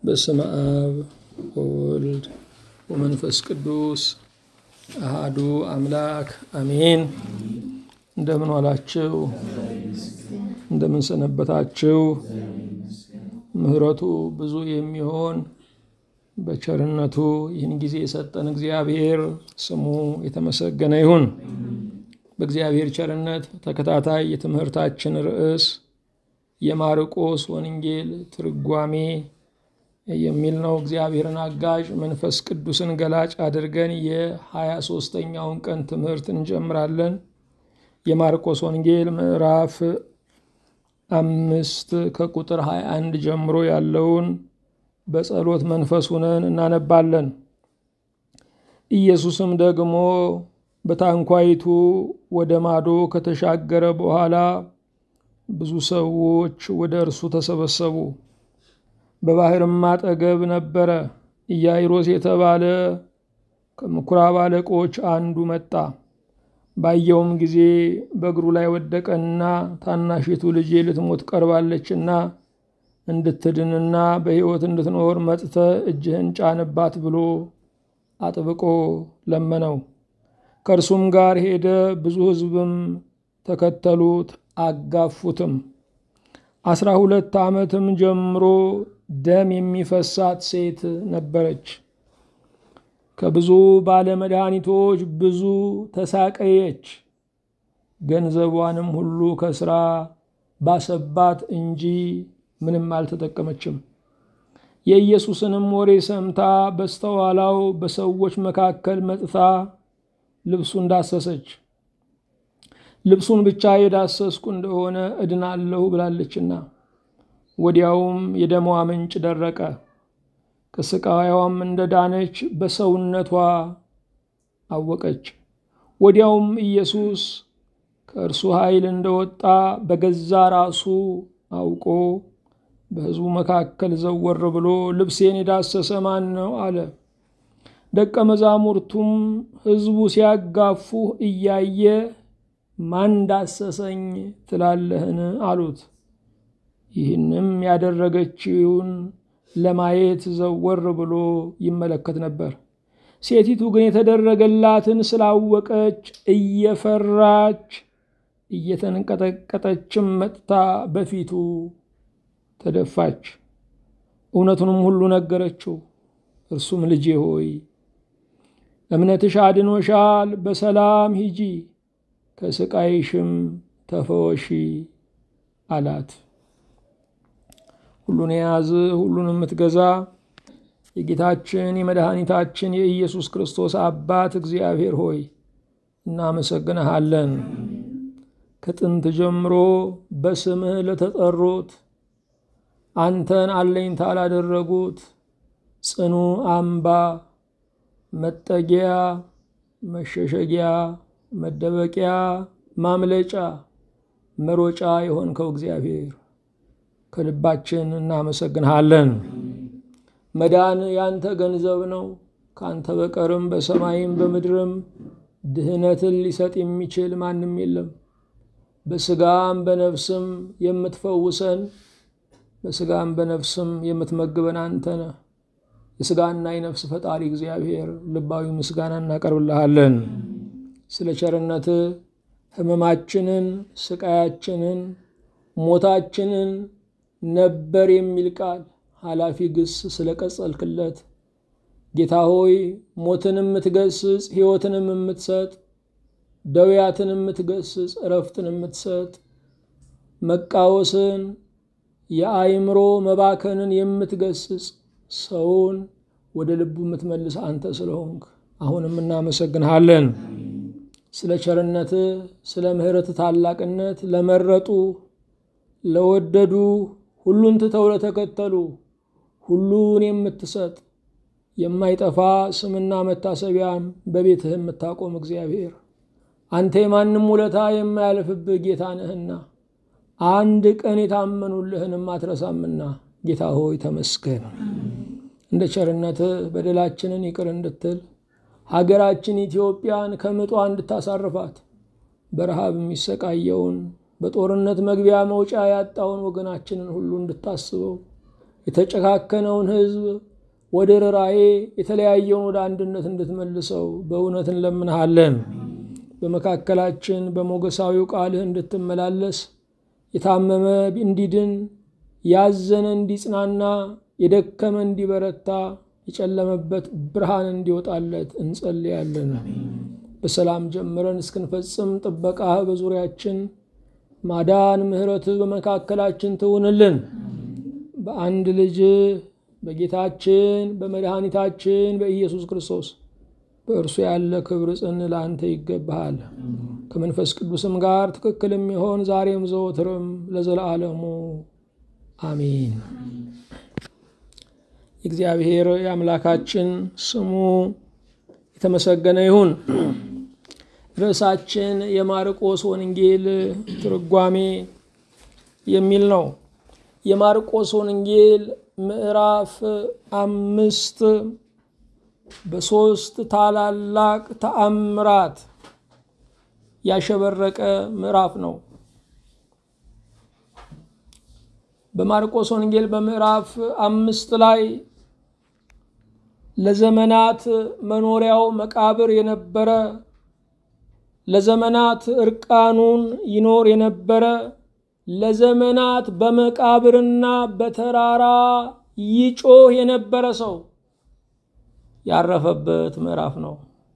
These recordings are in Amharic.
በስመ አብ ወወልድ ወመንፈስ ቅዱስ አሃዱ አምላክ አሜን። እንደምን ዋላችሁ? እንደምን ሰነበታችሁ? ምሕረቱ ብዙ የሚሆን በቸርነቱ ይህን ጊዜ የሰጠን እግዚአብሔር ስሙ የተመሰገነ ይሁን። በእግዚአብሔር ቸርነት ተከታታይ የትምህርታችን ርዕስ የማርቆስ ወንጌል ትርጓሜ የሚል ነው። እግዚአብሔርን አጋዥ መንፈስ ቅዱስን ገላጭ አድርገን የሀያ ሦስተኛውን ቀን ትምህርት እንጀምራለን። የማርቆስ ወንጌል ምዕራፍ አምስት ከቁጥር 21 ጀምሮ ያለውን በጸሎት መንፈስ ሁነን እናነባለን። ኢየሱስም ደግሞ በታንኳይቱ ወደ ማዶ ከተሻገረ በኋላ ብዙ ሰዎች ወደ እርሱ ተሰበሰቡ። በባሕርም አጠገብ ነበረ። ኢያይሮስ የተባለ ከምኵራብ አለቆች አንዱ መጣ። ባየውም ጊዜ በእግሩ ላይ ወደቀና ታናሺቱ ልጄ ልትሞት ቀርባለችና እንድትድንና በሕይወት እንድትኖር መጥተህ እጅህን ጫንባት ብሎ አጥብቆ ለመነው። ከእርሱም ጋር ሄደ። ብዙ ሕዝብም ተከተሉት፣ አጋፉትም። አስራ ሁለት ዓመትም ጀምሮ ደም የሚፈሳት ሴት ነበረች። ከብዙ ባለመድኃኒቶች ብዙ ተሳቀየች። ገንዘቧንም ሁሉ ከስራ ባሰባት እንጂ ምንም አልተጠቀመችም። የኢየሱስንም ወሬ ሰምታ በስተኋላው በሰዎች መካከል መጥታ ልብሱን ዳሰሰች። ልብሱን ብቻ የዳሰስኩ እንደሆነ እድናለሁ ብላለችና፣ ወዲያውም የደሟ ምንጭ ደረቀ። ከስቃዋም እንደ ዳነች በሰውነቷ አወቀች። ወዲያውም ኢየሱስ ከእርሱ ኃይል እንደወጣ በገዛ ራሱ አውቆ በሕዝቡ መካከል ዘወር ብሎ ልብሴን የዳሰሰ ማን ነው አለ። ደቀ መዛሙርቱም ሕዝቡ ሲያጋፉህ እያየ ማን ዳሰሰኝ ትላለህን? አሉት። ይህንም ያደረገችውን ለማየት ዘወር ብሎ ይመለከት ነበር። ሴቲቱ ግን የተደረገላትን ስላወቀች እየፈራች እየተንቀጠቀጠችም መጥታ በፊቱ ተደፋች። እውነቱንም ሁሉ ነገረችው። እርሱም ልጄ ሆይ እምነትሽ አድኖሻል፣ በሰላም ሂጂ፣ ከስቃይሽም ተፈወሺ አላት። ሁሉን የያዝ ሁሉን የምትገዛ የጌታችን የመድኃኒታችን የኢየሱስ ክርስቶስ አባት እግዚአብሔር ሆይ እናመሰግንሃለን። ከጥንት ጀምሮ በስምህ ለተጠሩት አንተን አለኝታ ላደረጉት ጽኑ አምባ፣ መጠጊያ፣ መሸሸጊያ፣ መደበቂያ፣ ማምለጫ፣ መሮጫ የሆንከው እግዚአብሔር ከልባችን እናመሰግንሃለን። መዳን ያንተ ገንዘብ ነው። ከአንተ በቀርም በሰማይም በምድርም ድህነትን ሊሰጥ የሚችል ማንም የለም። በስጋም በነፍስም የምትፈውሰን በስጋም በነፍስም የምትመግበን አንተ ነህ። የስጋና የነፍስ ፈጣሪ እግዚአብሔር ልባዊ ምስጋና እናቀርብልሃለን። ስለ ቸርነት ሕመማችንን፣ ስቃያችንን፣ ሞታችንን ነበር የሚል ቃል ኃላፊ ግስ ስለ ቀጸልክለት ጌታ ሆይ ሞትን የምትገስጽ ሕይወትንም የምትሰጥ ደውያትን የምትገስጽ እረፍትን የምትሰጥ መቃወስን የአይምሮ መባከንን የምትገስጽ ሰውን ወደ ልቡ የምትመልስ አንተ ስለሆንክ አሁንም እናመሰግንሃለን። ስለ ቸርነት፣ ስለ ምሕረት ታላቅነት ለመረጡ ለወደዱ ሁሉን ትተው ለተከተሉ ሁሉን የምትሰጥ የማይጠፋ ስምና መታሰቢያም በቤትህ የምታቆም እግዚአብሔር አንተ የማንም ውለታ የማያልፍብህ ጌታ ነህና አንድ ቀን የታመኑልህንም አትረሳምና ጌታ ሆይ ተመስገን። እንደ ቸርነትህ በደላችንን ይቅር እንድትል ሀገራችን ኢትዮጵያን ከምጧ እንድታሳርፋት በረሃብ የሚሰቃየውን በጦርነት መግቢያ መውጫ ያጣውን ወገናችንን ሁሉ እንድታስበው የተጨካከነውን ሕዝብ ወደ ርራዬ የተለያየውን ወደ አንድነት እንድትመልሰው በእውነት እንለምንሃለን። በመካከላችን በሞገሳዊው ቃልህ እንድትመላለስ የታመመ እንዲድን፣ ያዘነ እንዲጽናና፣ የደከመ እንዲበረታ፣ የጨለመበት ብርሃን እንዲወጣለት እንጸልያለን። በሰላም ጀምረን እስክንፈጽም ጥበቃህ በዙሪያችን ማዳን፣ ምሕረትህ በመካከላችን ትውንልን። በአንድ ልጅ በጌታችን በመድኃኒታችን በኢየሱስ ክርስቶስ በእርሱ ያለ ክብር ጽን ለአንተ ይገባሃል። ከመንፈስ ቅዱስም ጋር ትክክል የሚሆን ዛሬም ዘወትርም ለዘለዓለሙ አሜን። የእግዚአብሔር የአምላካችን ስሙ የተመሰገነ ይሁን። ርዕሳችን የማርቆስ ወንጌል ትርጓሜ የሚል ነው። የማርቆስ ወንጌል ምዕራፍ አምስት በሦስት ታላላቅ ተአምራት ያሸበረቀ ምዕራፍ ነው። በማርቆስ ወንጌል በምዕራፍ አምስት ላይ ለዘመናት መኖሪያው መቃብር የነበረ ለዘመናት እርቃኑን ይኖር የነበረ ለዘመናት በመቃብርና በተራራ ይጮህ የነበረ ሰው ያረፈበት ምዕራፍ ነው።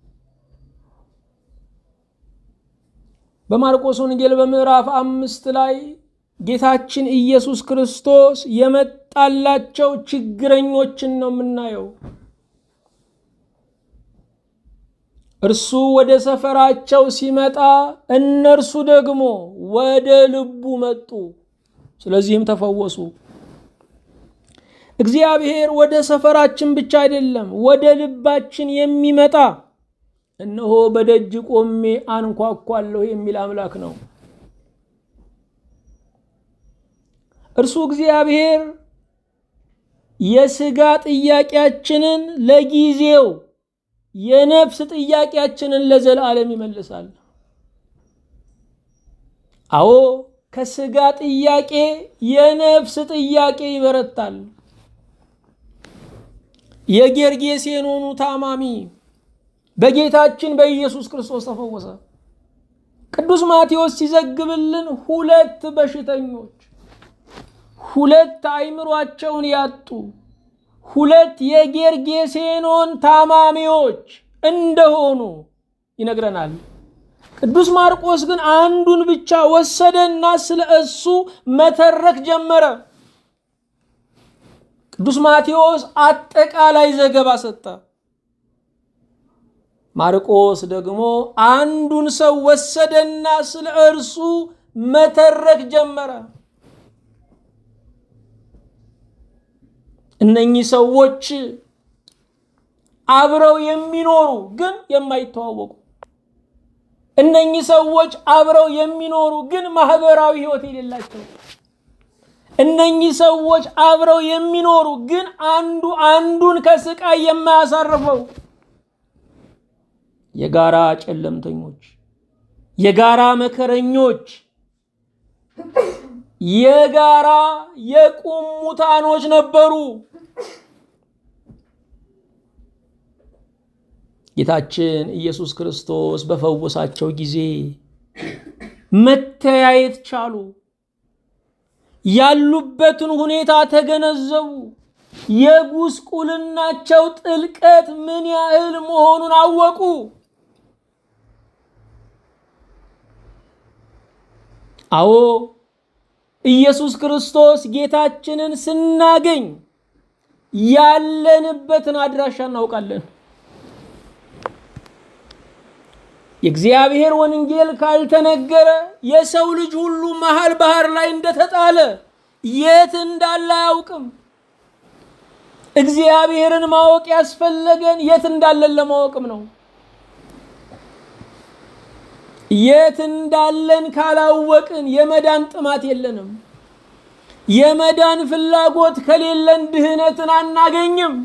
በማርቆስ ወንጌል በምዕራፍ አምስት ላይ ጌታችን ኢየሱስ ክርስቶስ የመጣላቸው ችግረኞችን ነው የምናየው። እርሱ ወደ ሰፈራቸው ሲመጣ እነርሱ ደግሞ ወደ ልቡ መጡ፣ ስለዚህም ተፈወሱ። እግዚአብሔር ወደ ሰፈራችን ብቻ አይደለም ወደ ልባችን የሚመጣ እነሆ በደጅ ቆሜ አንኳኳለሁ የሚል አምላክ ነው። እርሱ እግዚአብሔር የሥጋ ጥያቄያችንን ለጊዜው የነፍስ ጥያቄያችንን ለዘላለም ይመልሳል። አዎ ከሥጋ ጥያቄ የነፍስ ጥያቄ ይበረታል። የጌርጌሴኖኑ ታማሚ በጌታችን በኢየሱስ ክርስቶስ ተፈወሰ። ቅዱስ ማቴዎስ ሲዘግብልን ሁለት በሽተኞች ሁለት አእምሯቸውን ያጡ ሁለት የጌርጌሴኖን ታማሚዎች እንደሆኑ ይነግረናል። ቅዱስ ማርቆስ ግን አንዱን ብቻ ወሰደና ስለ እሱ መተረክ ጀመረ። ቅዱስ ማቴዎስ አጠቃላይ ዘገባ ሰጠ። ማርቆስ ደግሞ አንዱን ሰው ወሰደና ስለ እርሱ መተረክ ጀመረ። እነኚህ ሰዎች አብረው የሚኖሩ ግን የማይተዋወቁ፣ እነኚህ ሰዎች አብረው የሚኖሩ ግን ማህበራዊ ሕይወት የሌላቸው፣ እነኚህ ሰዎች አብረው የሚኖሩ ግን አንዱ አንዱን ከስቃይ የማያሳርፈው የጋራ ጨለምተኞች፣ የጋራ መከረኞች፣ የጋራ የቁሙታኖች ነበሩ። ጌታችን ኢየሱስ ክርስቶስ በፈወሳቸው ጊዜ መተያየት ቻሉ። ያሉበትን ሁኔታ ተገነዘቡ። የጉስቁልናቸው ጥልቀት ምን ያህል መሆኑን አወቁ። አዎ ኢየሱስ ክርስቶስ ጌታችንን ስናገኝ ያለንበትን አድራሻ እናውቃለን። የእግዚአብሔር ወንጌል ካልተነገረ የሰው ልጅ ሁሉ መሀል ባህር ላይ እንደተጣለ የት እንዳለ አያውቅም። እግዚአብሔርን ማወቅ ያስፈለገን የት እንዳለን ለማወቅም ነው። የት እንዳለን ካላወቅን የመዳን ጥማት የለንም። የመዳን ፍላጎት ከሌለን ድህነትን አናገኝም።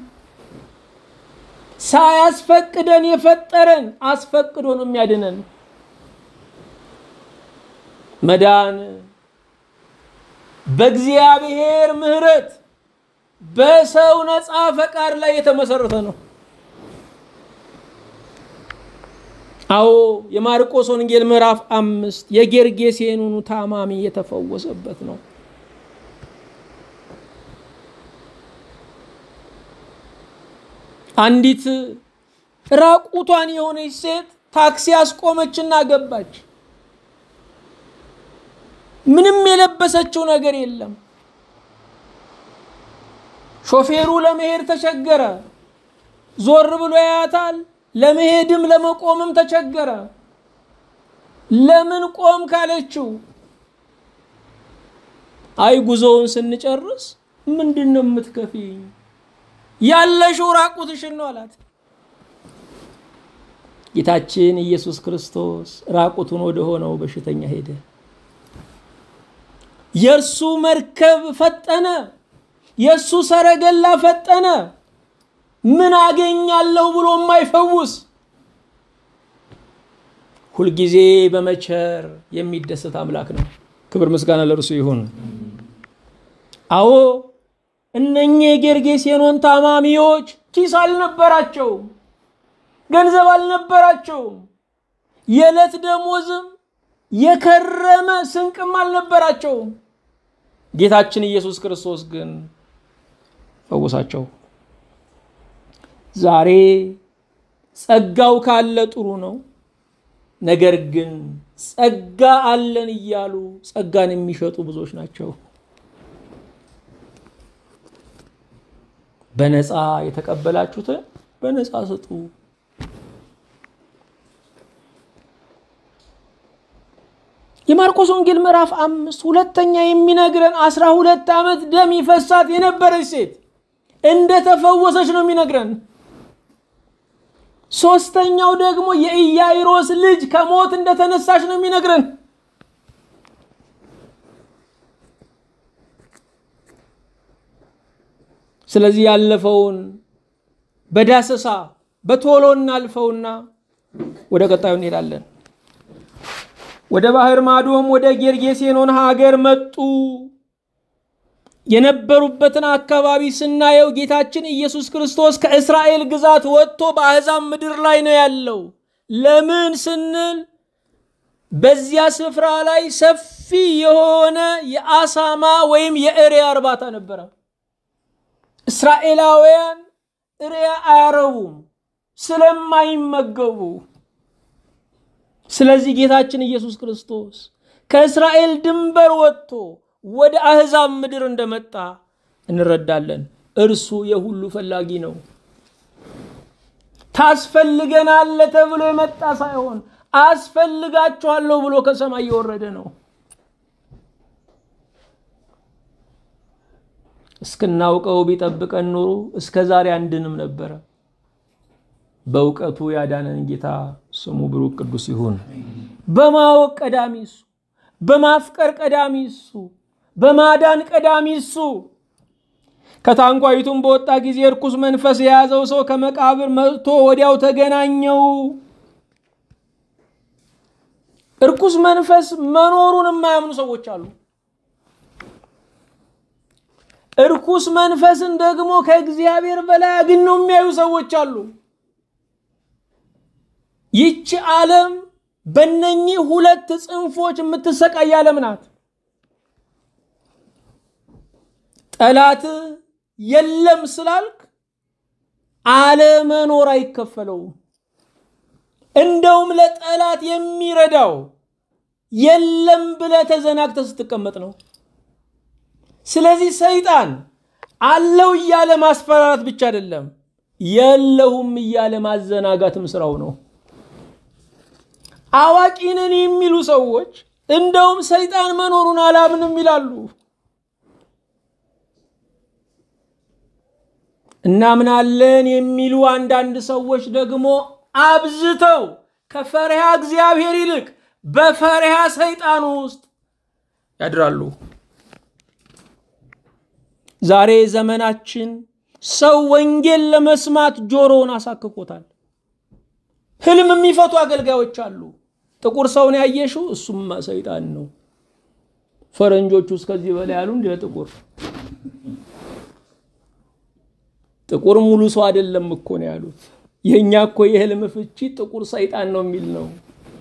ሳያስፈቅደን የፈጠረን አስፈቅዶ ነው የሚያድነን። መዳን በእግዚአብሔር ምሕረት በሰው ነፃ ፈቃድ ላይ የተመሰረተ ነው። አዎ የማርቆስ ወንጌል ምዕራፍ አምስት የጌርጌሴኑኑ ታማሚ የተፈወሰበት ነው። አንዲት ራቁቷን የሆነች ሴት ታክሲ አስቆመችና ገባች። ምንም የለበሰችው ነገር የለም። ሾፌሩ ለመሄድ ተቸገረ። ዞር ብሎ ያያታል። ለመሄድም ለመቆምም ተቸገረ። ለምን ቆም ካለችው፣ አይ ጉዞውን ስንጨርስ ምንድን ነው የምትከፊኝ? ያለሽው ራቁትሽን ነው አላት። ጌታችን ኢየሱስ ክርስቶስ ራቁቱን ወደ ሆነው በሽተኛ ሄደ። የእርሱ መርከብ ፈጠነ። የእሱ ሰረገላ ፈጠነ። ምን አገኛለሁ ብሎ የማይፈውስ ሁልጊዜ በመቸር የሚደሰት አምላክ ነው። ክብር ምስጋና ለእርሱ ይሁን። አዎ እነኚህ የጌርጌሴኖን ታማሚዎች ኪስ አልነበራቸውም፣ ገንዘብ አልነበራቸውም፣ የዕለት ደሞዝም የከረመ ስንቅም አልነበራቸውም። ጌታችን ኢየሱስ ክርስቶስ ግን ፈወሳቸው። ዛሬ ጸጋው ካለ ጥሩ ነው። ነገር ግን ጸጋ አለን እያሉ ጸጋን የሚሸጡ ብዙዎች ናቸው። በነፃ የተቀበላችሁትን በነፃ ስጡ። የማርቆስ ወንጌል ምዕራፍ አምስት ሁለተኛ የሚነግረን አስራ ሁለት ዓመት ደም ይፈሳት የነበረች ሴት እንደተፈወሰች ነው የሚነግረን። ሶስተኛው ደግሞ የኢያይሮስ ልጅ ከሞት እንደተነሳች ነው የሚነግረን። ስለዚህ ያለፈውን በዳሰሳ በቶሎ እናልፈውና ወደ ቀጣዩ እንሄዳለን። ወደ ባህር ማዶም ወደ ጌርጌሴኖን ሀገር መጡ። የነበሩበትን አካባቢ ስናየው ጌታችን ኢየሱስ ክርስቶስ ከእስራኤል ግዛት ወጥቶ በአሕዛብ ምድር ላይ ነው ያለው። ለምን ስንል በዚያ ስፍራ ላይ ሰፊ የሆነ የአሳማ ወይም የእሪያ እርባታ ነበረ። እስራኤላውያን እሪያ አያረቡም ስለማይመገቡ። ስለዚህ ጌታችን ኢየሱስ ክርስቶስ ከእስራኤል ድንበር ወጥቶ ወደ አሕዛብ ምድር እንደመጣ እንረዳለን። እርሱ የሁሉ ፈላጊ ነው። ታስፈልገናለ ተብሎ የመጣ ሳይሆን አስፈልጋችኋለሁ ብሎ ከሰማይ የወረደ ነው። እስክናውቀው ቢጠብቀን ኖሮ እስከ ዛሬ አንድንም ነበረ። በእውቀቱ ያዳነን ጌታ ስሙ ብሩክ ቅዱስ ይሁን። በማወቅ ቀዳሚ እሱ፣ በማፍቀር ቀዳሚ እሱ፣ በማዳን ቀዳሚ እሱ። ከታንኳይቱም በወጣ ጊዜ እርኩስ መንፈስ የያዘው ሰው ከመቃብር መጥቶ ወዲያው ተገናኘው። እርኩስ መንፈስ መኖሩን የማያምኑ ሰዎች አሉ። እርኩስ መንፈስን ደግሞ ከእግዚአብሔር በላይ አግነው የሚያዩ ሰዎች አሉ። ይቺ ዓለም በእነኚህ ሁለት ጽንፎች የምትሰቃይ ዓለም ናት። ጠላት የለም ስላልክ አለመኖር አይከፈለውም። እንደውም ለጠላት የሚረዳው የለም ብለህ ተዘናግተህ ስትቀመጥ ነው። ስለዚህ ሰይጣን አለው እያለ ማስፈራራት ብቻ አይደለም፣ የለሁም እያለ ማዘናጋትም ስራው ነው። አዋቂ ነን የሚሉ ሰዎች እንደውም ሰይጣን መኖሩን አላምንም ይላሉ። እናምናለን የሚሉ አንዳንድ ሰዎች ደግሞ አብዝተው ከፈሪሃ እግዚአብሔር ይልቅ በፈሪሃ ሰይጣን ውስጥ ያድራሉ። ዛሬ ዘመናችን ሰው ወንጌል ለመስማት ጆሮውን አሳክኮታል። ህልም የሚፈቱ አገልጋዮች አሉ። ጥቁር ሰውን ያየሽው እሱማ ሰይጣን ነው። ፈረንጆቹ እስከዚህ በላይ ያሉ እንደ ጥቁር ጥቁር ሙሉ ሰው አይደለም እኮ ነው ያሉት። የእኛ እኮ የህልም ፍቺ ጥቁር ሰይጣን ነው የሚል ነው።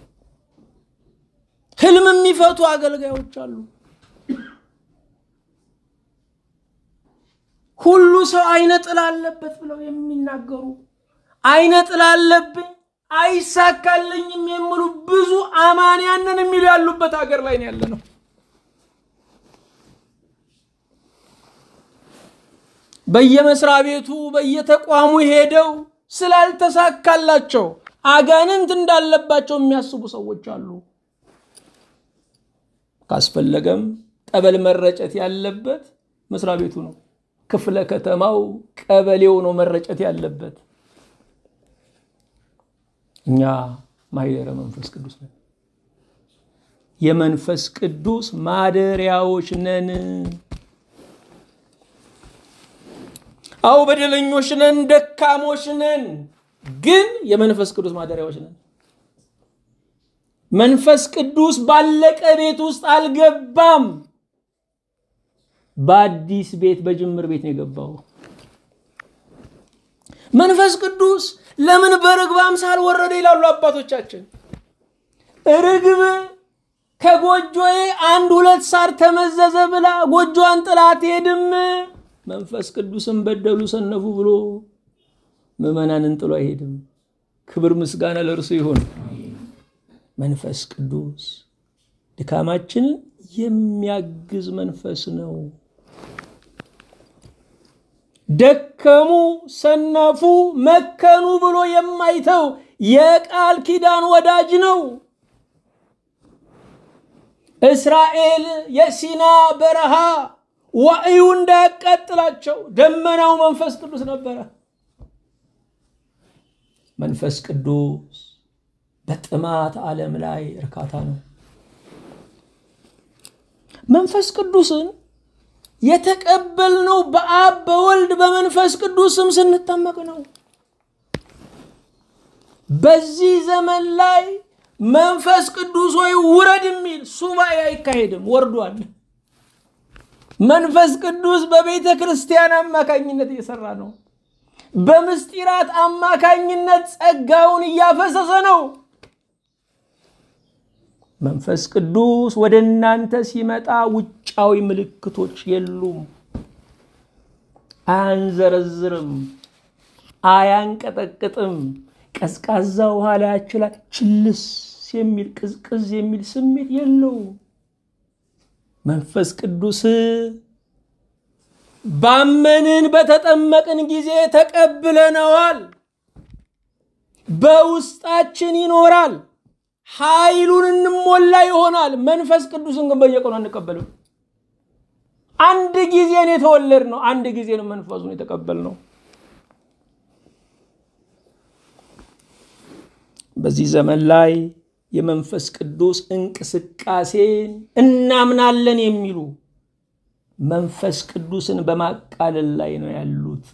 ህልም የሚፈቱ አገልጋዮች አሉ። ሁሉ ሰው አይነ ጥላ አለበት ብለው የሚናገሩ አይነ ጥላ አለብኝ አይሳካልኝም የሚሉ ብዙ አማንያንን የሚሉ ያሉበት ሀገር ላይ ነው ያለ ነው። በየመስሪያ ቤቱ በየተቋሙ ሄደው ስላልተሳካላቸው አጋንንት እንዳለባቸው የሚያስቡ ሰዎች አሉ። ካስፈለገም ጠበል መረጨት ያለበት መስሪያ ቤቱ ነው። ክፍለ ከተማው፣ ቀበሌው ነው መረጨት ያለበት። እኛ ማህደረ መንፈስ ቅዱስ ነን። የመንፈስ ቅዱስ ማደሪያዎች ነን። አው በደለኞች ነን፣ ደካሞች ነን፣ ግን የመንፈስ ቅዱስ ማደሪያዎች ነን። መንፈስ ቅዱስ ባለቀ ቤት ውስጥ አልገባም። በአዲስ ቤት በጅምር ቤት ነው የገባው። መንፈስ ቅዱስ ለምን በርግብ አምሳል ወረደ ይላሉ አባቶቻችን። ርግብ ከጎጆዬ አንድ ሁለት ሳር ተመዘዘ ብላ ጎጆዋን ጥላ አትሄድም። መንፈስ ቅዱስን በደሉ ሰነፉ ብሎ ምዕመናንን ጥሎ አይሄድም። ክብር ምስጋና ለእርሱ ይሁን። መንፈስ ቅዱስ ድካማችንን የሚያግዝ መንፈስ ነው። ደከሙ፣ ሰነፉ፣ መከኑ ብሎ የማይተው የቃል ኪዳን ወዳጅ ነው። እስራኤል የሲና በረሃ ዋዕዩ እንዳያቃጥላቸው ደመናው መንፈስ ቅዱስ ነበረ። መንፈስ ቅዱስ በጥማት ዓለም ላይ እርካታ ነው። መንፈስ ቅዱስን የተቀበልነው በአብ በወልድ በመንፈስ ቅዱስ ስም ስንጠመቅ ነው። በዚህ ዘመን ላይ መንፈስ ቅዱስ ወይ ውረድ የሚል ሱባኤ አይካሄድም፣ ወርዷል። መንፈስ ቅዱስ በቤተ ክርስቲያን አማካኝነት እየሰራ ነው። በምስጢራት አማካኝነት ጸጋውን እያፈሰሰ ነው። መንፈስ ቅዱስ ወደ እናንተ ሲመጣ ውጫዊ ምልክቶች የሉም። አያንዘረዝርም፣ አያንቀጠቅጥም። ቀዝቃዛ ውሃ ላያችሁ ላይ ችልስ የሚል ቅዝቅዝ የሚል ስሜት የለውም። መንፈስ ቅዱስ ባመንን በተጠመቅን ጊዜ ተቀብለነዋል። በውስጣችን ይኖራል። ኃይሉን እንሞላ ይሆናል። መንፈስ ቅዱስን ግን በየቀኑ አንቀበልም። አንድ ጊዜን የተወለድ ነው። አንድ ጊዜ ነው መንፈሱን የተቀበል ነው። በዚህ ዘመን ላይ የመንፈስ ቅዱስ እንቅስቃሴን እናምናለን የሚሉ መንፈስ ቅዱስን በማቃለል ላይ ነው ያሉት።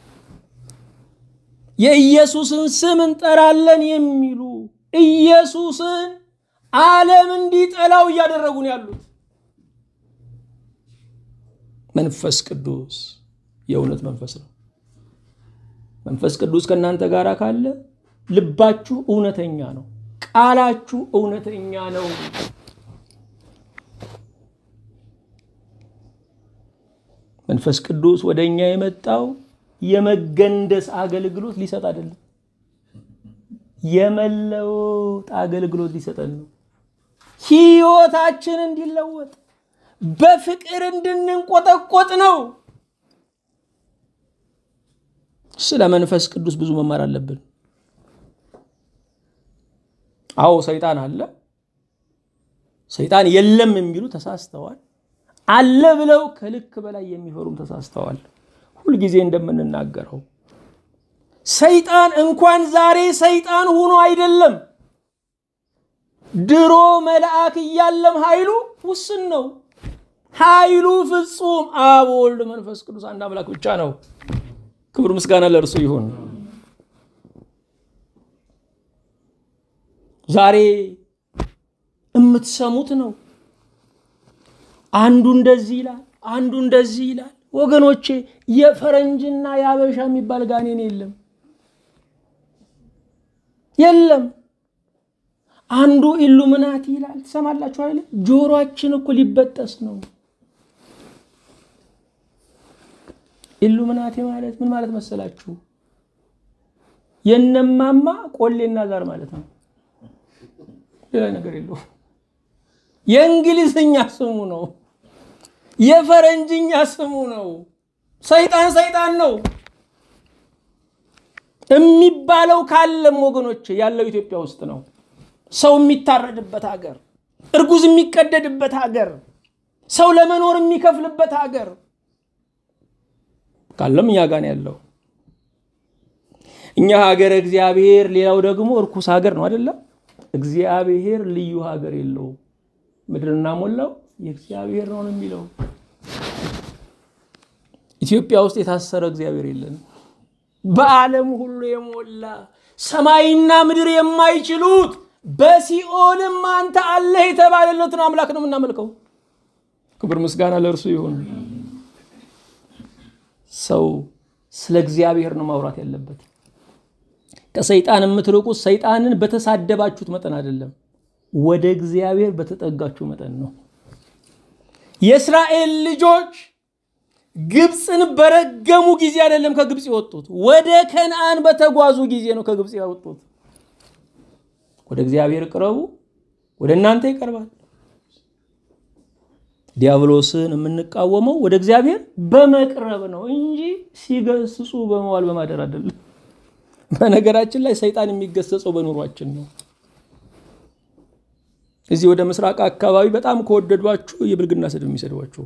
የኢየሱስን ስም እንጠራለን የሚሉ ኢየሱስን ዓለም እንዲጠላው እያደረጉ ነው ያሉት። መንፈስ ቅዱስ የእውነት መንፈስ ነው። መንፈስ ቅዱስ ከእናንተ ጋር ካለ ልባችሁ እውነተኛ ነው፣ ቃላችሁ እውነተኛ ነው። መንፈስ ቅዱስ ወደ እኛ የመጣው የመገንደስ አገልግሎት ሊሰጥ አይደለም፣ የመለወጥ አገልግሎት ሊሰጠን ነው። ህይወታችን እንዲለወጥ በፍቅር እንድንንቆጠቆጥ ነው። ስለ መንፈስ ቅዱስ ብዙ መማር አለብን። አዎ ሰይጣን አለ። ሰይጣን የለም የሚሉ ተሳስተዋል። አለ ብለው ከልክ በላይ የሚፈሩም ተሳስተዋል። ሁልጊዜ እንደምንናገረው ሰይጣን እንኳን ዛሬ ሰይጣን ሆኖ አይደለም፣ ድሮ መልአክ እያለም ኃይሉ ውስን ነው። ኃይሉ ፍጹም አብ፣ ወልድ፣ መንፈስ ቅዱስ አንድ አምላክ ብቻ ነው። ክብር ምስጋና ለእርሱ ይሁን። ዛሬ የምትሰሙት ነው። አንዱ እንደዚህ ይላል፣ አንዱ እንደዚህ ይላል። ወገኖቼ የፈረንጅና የአበሻ የሚባል ጋኔን የለም የለም። አንዱ ኢሉሚናቲ ይላል ትሰማላችሁ አይደል? ጆሮአችን እኮ ሊበጠስ ነው። ኢሉሚናቲ ማለት ምን ማለት መሰላችሁ? የነማማ ቆሌና ዛር ማለት ነው። ሌላ ነገር የለውም። የእንግሊዝኛ ስሙ ነው። የፈረንጅኛ ስሙ ነው። ሰይጣን ሰይጣን ነው የሚባለው ካለም ወገኖች ያለው ኢትዮጵያ ውስጥ ነው። ሰው የሚታረድበት ሀገር፣ እርጉዝ የሚቀደድበት ሀገር፣ ሰው ለመኖር የሚከፍልበት ሀገር ካለም እኛ ጋር ነው ያለው። እኛ ሀገር እግዚአብሔር፣ ሌላው ደግሞ እርኩስ ሀገር ነው አይደለም። እግዚአብሔር ልዩ ሀገር የለውም። ምድርና ሞላው የእግዚአብሔር ነው የሚለው። ኢትዮጵያ ውስጥ የታሰረ እግዚአብሔር የለንም። በዓለም ሁሉ የሞላ ሰማይና ምድር የማይችሉት በሲኦልም አንተ አለህ የተባለለትን አምላክ ነው የምናመልከው። ክብር ምስጋና ለእርሱ ይሁን። ሰው ስለ እግዚአብሔር ነው ማውራት ያለበት። ከሰይጣን የምትርቁት ሰይጣንን በተሳደባችሁት መጠን አይደለም፣ ወደ እግዚአብሔር በተጠጋችሁ መጠን ነው። የእስራኤል ልጆች ግብፅን በረገሙ ጊዜ አይደለም ከግብፅ የወጡት፣ ወደ ከነአን በተጓዙ ጊዜ ነው ከግብፅ ያወጡት። ወደ እግዚአብሔር ቅረቡ፣ ወደ እናንተ ይቀርባል። ዲያብሎስን የምንቃወመው ወደ እግዚአብሔር በመቅረብ ነው እንጂ ሲገስጹ በመዋል በማደር አይደለም። በነገራችን ላይ ሰይጣን የሚገሰጸው በኑሯችን ነው። እዚህ ወደ ምስራቅ አካባቢ በጣም ከወደዷችሁ የብልግና ስድብ የሚሰድቧችሁ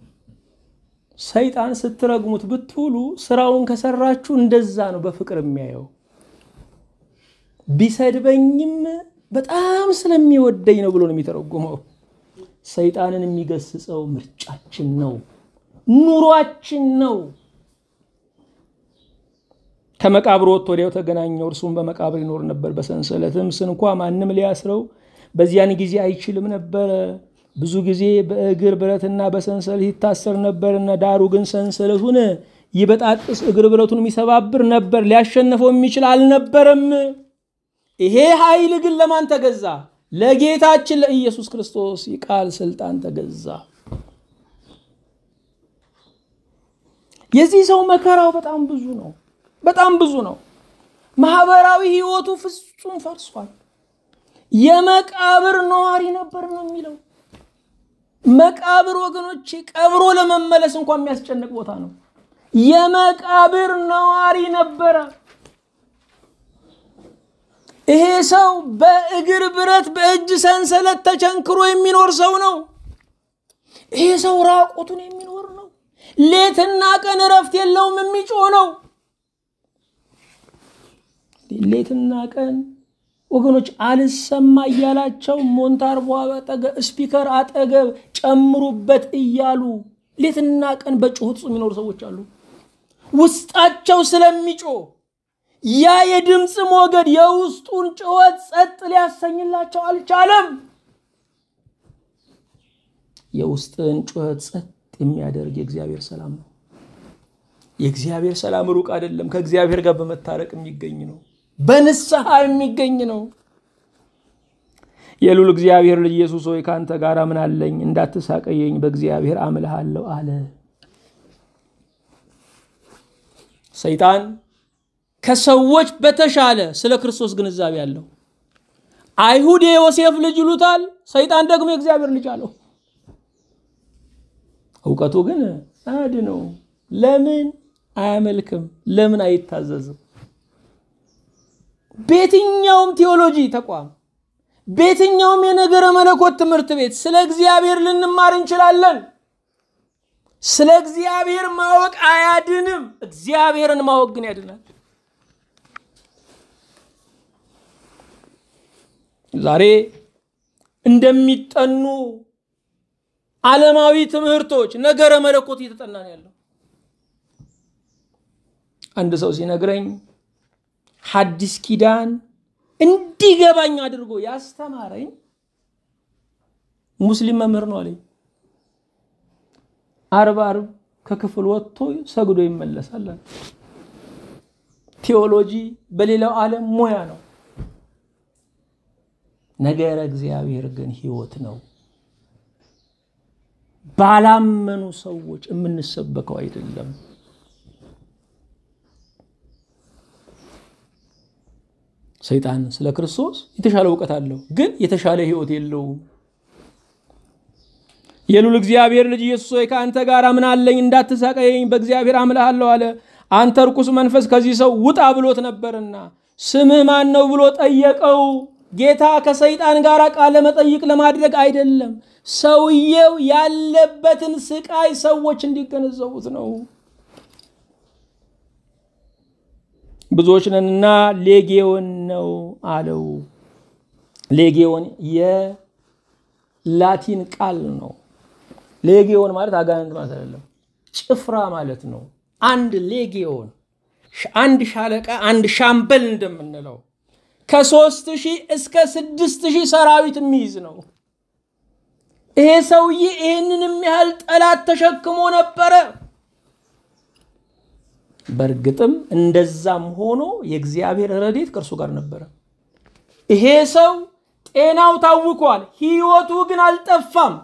ሰይጣን ስትረግሙት ብትውሉ ስራውን ከሰራችሁ እንደዛ ነው በፍቅር የሚያየው። ቢሰድበኝም በጣም ስለሚወደኝ ነው ብሎ ነው የሚተረጉመው። ሰይጣንን የሚገስጸው ምርጫችን ነው፣ ኑሯችን ነው። ከመቃብር ወጥቶ ወዲያው ተገናኘው። እርሱም በመቃብር ይኖር ነበር፣ በሰንሰለትም ስንኳ ማንም ሊያስረው በዚያን ጊዜ አይችልም ነበረ። ብዙ ጊዜ በእግር ብረትና በሰንሰለት ይታሰር ነበርና፣ ዳሩ ግን ሰንሰለቱን ይበጣጥስ እግር ብረቱን የሚሰባብር ነበር፣ ሊያሸንፈው የሚችል አልነበረም። ይሄ ኃይል ግን ለማን ተገዛ? ለጌታችን ለኢየሱስ ክርስቶስ የቃል ስልጣን ተገዛ። የዚህ ሰው መከራው በጣም ብዙ ነው፣ በጣም ብዙ ነው። ማህበራዊ ህይወቱ ፍጹም ፈርሷል። የመቃብር ነዋሪ ነበር ነው የሚለው። መቃብር ወገኖቼ ቀብሮ ለመመለስ እንኳን የሚያስጨንቅ ቦታ ነው። የመቃብር ነዋሪ ነበረ። ይሄ ሰው በእግር ብረት በእጅ ሰንሰለት ተቸንክሮ የሚኖር ሰው ነው። ይሄ ሰው ራቁቱን የሚኖር ነው። ሌትና ቀን እረፍት የለውም፣ የሚጮህ ነው። ሌትና ቀን ወገኖች አልሰማ እያላቸው ሞንታርቦ አጠገብ ስፒከር አጠገብ ጨምሩበት እያሉ ሌትና ቀን በጩኸት ውስጥ የሚኖሩ ሰዎች አሉ። ውስጣቸው ስለሚጮህ ያ የድምፅ ሞገድ የውስጡን ጩኸት ጸጥ ሊያሰኝላቸው አልቻለም። የውስጥን ጩኸት ጸጥ የሚያደርግ የእግዚአብሔር ሰላም ነው። የእግዚአብሔር ሰላም ሩቅ አይደለም። ከእግዚአብሔር ጋር በመታረቅ የሚገኝ ነው። በንስሐ የሚገኝ ነው። የሉል እግዚአብሔር ልጅ ኢየሱስ ሆይ ከአንተ ጋር ምን አለኝ? እንዳትሳቀየኝ በእግዚአብሔር አምልሃለሁ አለ። ሰይጣን ከሰዎች በተሻለ ስለ ክርስቶስ ግንዛቤ አለው። አይሁድ የዮሴፍ ልጅ ይሉታል፣ ሰይጣን ደግሞ የእግዚአብሔር ልጅ አለው። እውቀቱ ግን አድ ነው። ለምን አያመልክም? ለምን አይታዘዝም? በየትኛውም ቴዎሎጂ ተቋም በየትኛውም የነገረ መለኮት ትምህርት ቤት ስለ እግዚአብሔር ልንማር እንችላለን። ስለ እግዚአብሔር ማወቅ አያድንም። እግዚአብሔርን ማወቅ ግን ያድናል። ዛሬ እንደሚጠኑ ዓለማዊ ትምህርቶች ነገረ መለኮት እየተጠና ነው ያለው። አንድ ሰው ሲነግረኝ ሐዲስ ኪዳን እንዲገባኝ አድርጎ ያስተማረኝ ሙስሊም መምህር ነው አለኝ። አርብ አርብ ከክፍል ወጥቶ ሰግዶ ይመለሳል። ቴዎሎጂ በሌላው ዓለም ሙያ ነው። ነገረ እግዚአብሔር ግን ሕይወት ነው። ባላመኑ ሰዎች የምንሰበከው አይደለም። ሰይጣን ስለ ክርስቶስ የተሻለ እውቀት አለው፣ ግን የተሻለ ሕይወት የለውም። የሉል እግዚአብሔር ልጅ ኢየሱስ ሆይ ከአንተ ጋር ምን አለኝ? እንዳትሳቀየኝ በእግዚአብሔር አምልሃለሁ አለ። አንተ ርኩስ መንፈስ ከዚህ ሰው ውጣ ብሎት ነበርና ስምህ ማን ነው ብሎ ጠየቀው። ጌታ ከሰይጣን ጋር ቃለ መጠይቅ ለማድረግ አይደለም፣ ሰውየው ያለበትን ስቃይ ሰዎች እንዲገነዘቡት ነው። ብዙዎች ነንና ሌጌዮን ነው አለው። ሌጌዮን የላቲን ቃል ነው። ሌጌዮን ማለት አጋንንት ማለት አይደለም፣ ጭፍራ ማለት ነው። አንድ ሌጌዮን አንድ ሻለቃ አንድ ሻምበል እንደምንለው ከሶስት ሺህ እስከ ስድስት ሺህ ሰራዊት የሚይዝ ነው። ይሄ ሰውዬ ይህንንም ያህል ጠላት ተሸክሞ ነበረ። በእርግጥም እንደዛም ሆኖ የእግዚአብሔር ረድኤት ከእርሱ ጋር ነበረ። ይሄ ሰው ጤናው ታውኳል፣ ህይወቱ ግን አልጠፋም።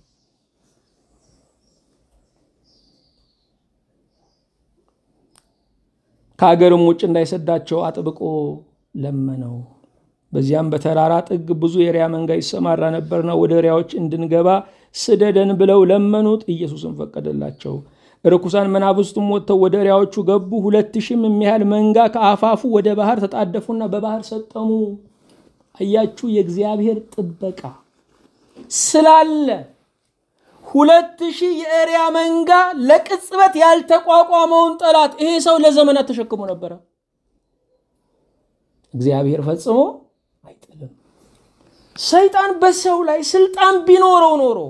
ከሀገርም ውጭ እንዳይሰዳቸው አጥብቆ ለመነው። በዚያም በተራራ ጥግ ብዙ የሪያ መንጋ ይሰማራ ነበርና ወደ ሪያዎች እንድንገባ ስደደን ብለው ለመኑት። ኢየሱስም ፈቀደላቸው። ርኩሳን መናፍስቱም ወጥተው ወደ ሪያዎቹ ገቡ። ሁለት ሺህም የሚያህል መንጋ ከአፋፉ ወደ ባህር ተጣደፉና በባህር ሰጠሙ። አያችሁ፣ የእግዚአብሔር ጥበቃ ስላለ ሁለት ሺህ የእሪያ መንጋ ለቅጽበት ያልተቋቋመውን ጠላት ይሄ ሰው ለዘመናት ተሸክሞ ነበረ። እግዚአብሔር ፈጽሞ አይጥልም። ሰይጣን በሰው ላይ ስልጣን ቢኖረው ኖሮ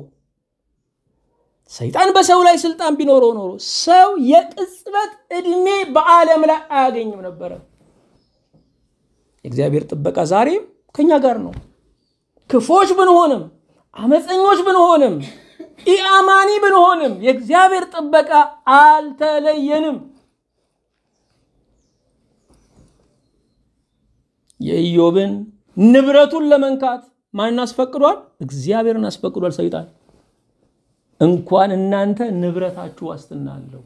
ሰይጣን በሰው ላይ ስልጣን ቢኖረው ኖሮ ሰው የቅጽበት ዕድሜ በዓለም ላይ አያገኝም ነበረ። የእግዚአብሔር ጥበቃ ዛሬም ከኛ ጋር ነው። ክፎች ብንሆንም አመፀኞች ብንሆንም ኢአማኒ ብንሆንም የእግዚአብሔር ጥበቃ አልተለየንም። የኢዮብን ንብረቱን ለመንካት ማንን አስፈቅዷል? እግዚአብሔርን አስፈቅዷል። ሰይጣን እንኳን እናንተ ንብረታችሁ ዋስትና አለው።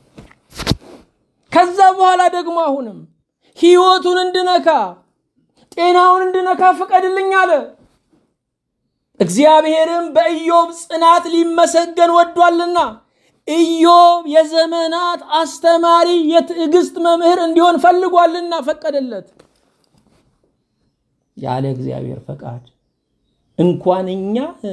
ከዛ በኋላ ደግሞ አሁንም ህይወቱን እንድነካ ጤናውን እንድነካ ፍቀድልኝ አለ። እግዚአብሔርም በኢዮብ ጽናት ሊመሰገን ወዷልና ኢዮብ የዘመናት አስተማሪ የትዕግስት መምህር እንዲሆን ፈልጓልና ፈቀደለት። ያለ እግዚአብሔር ፈቃድ እንኳን እኛ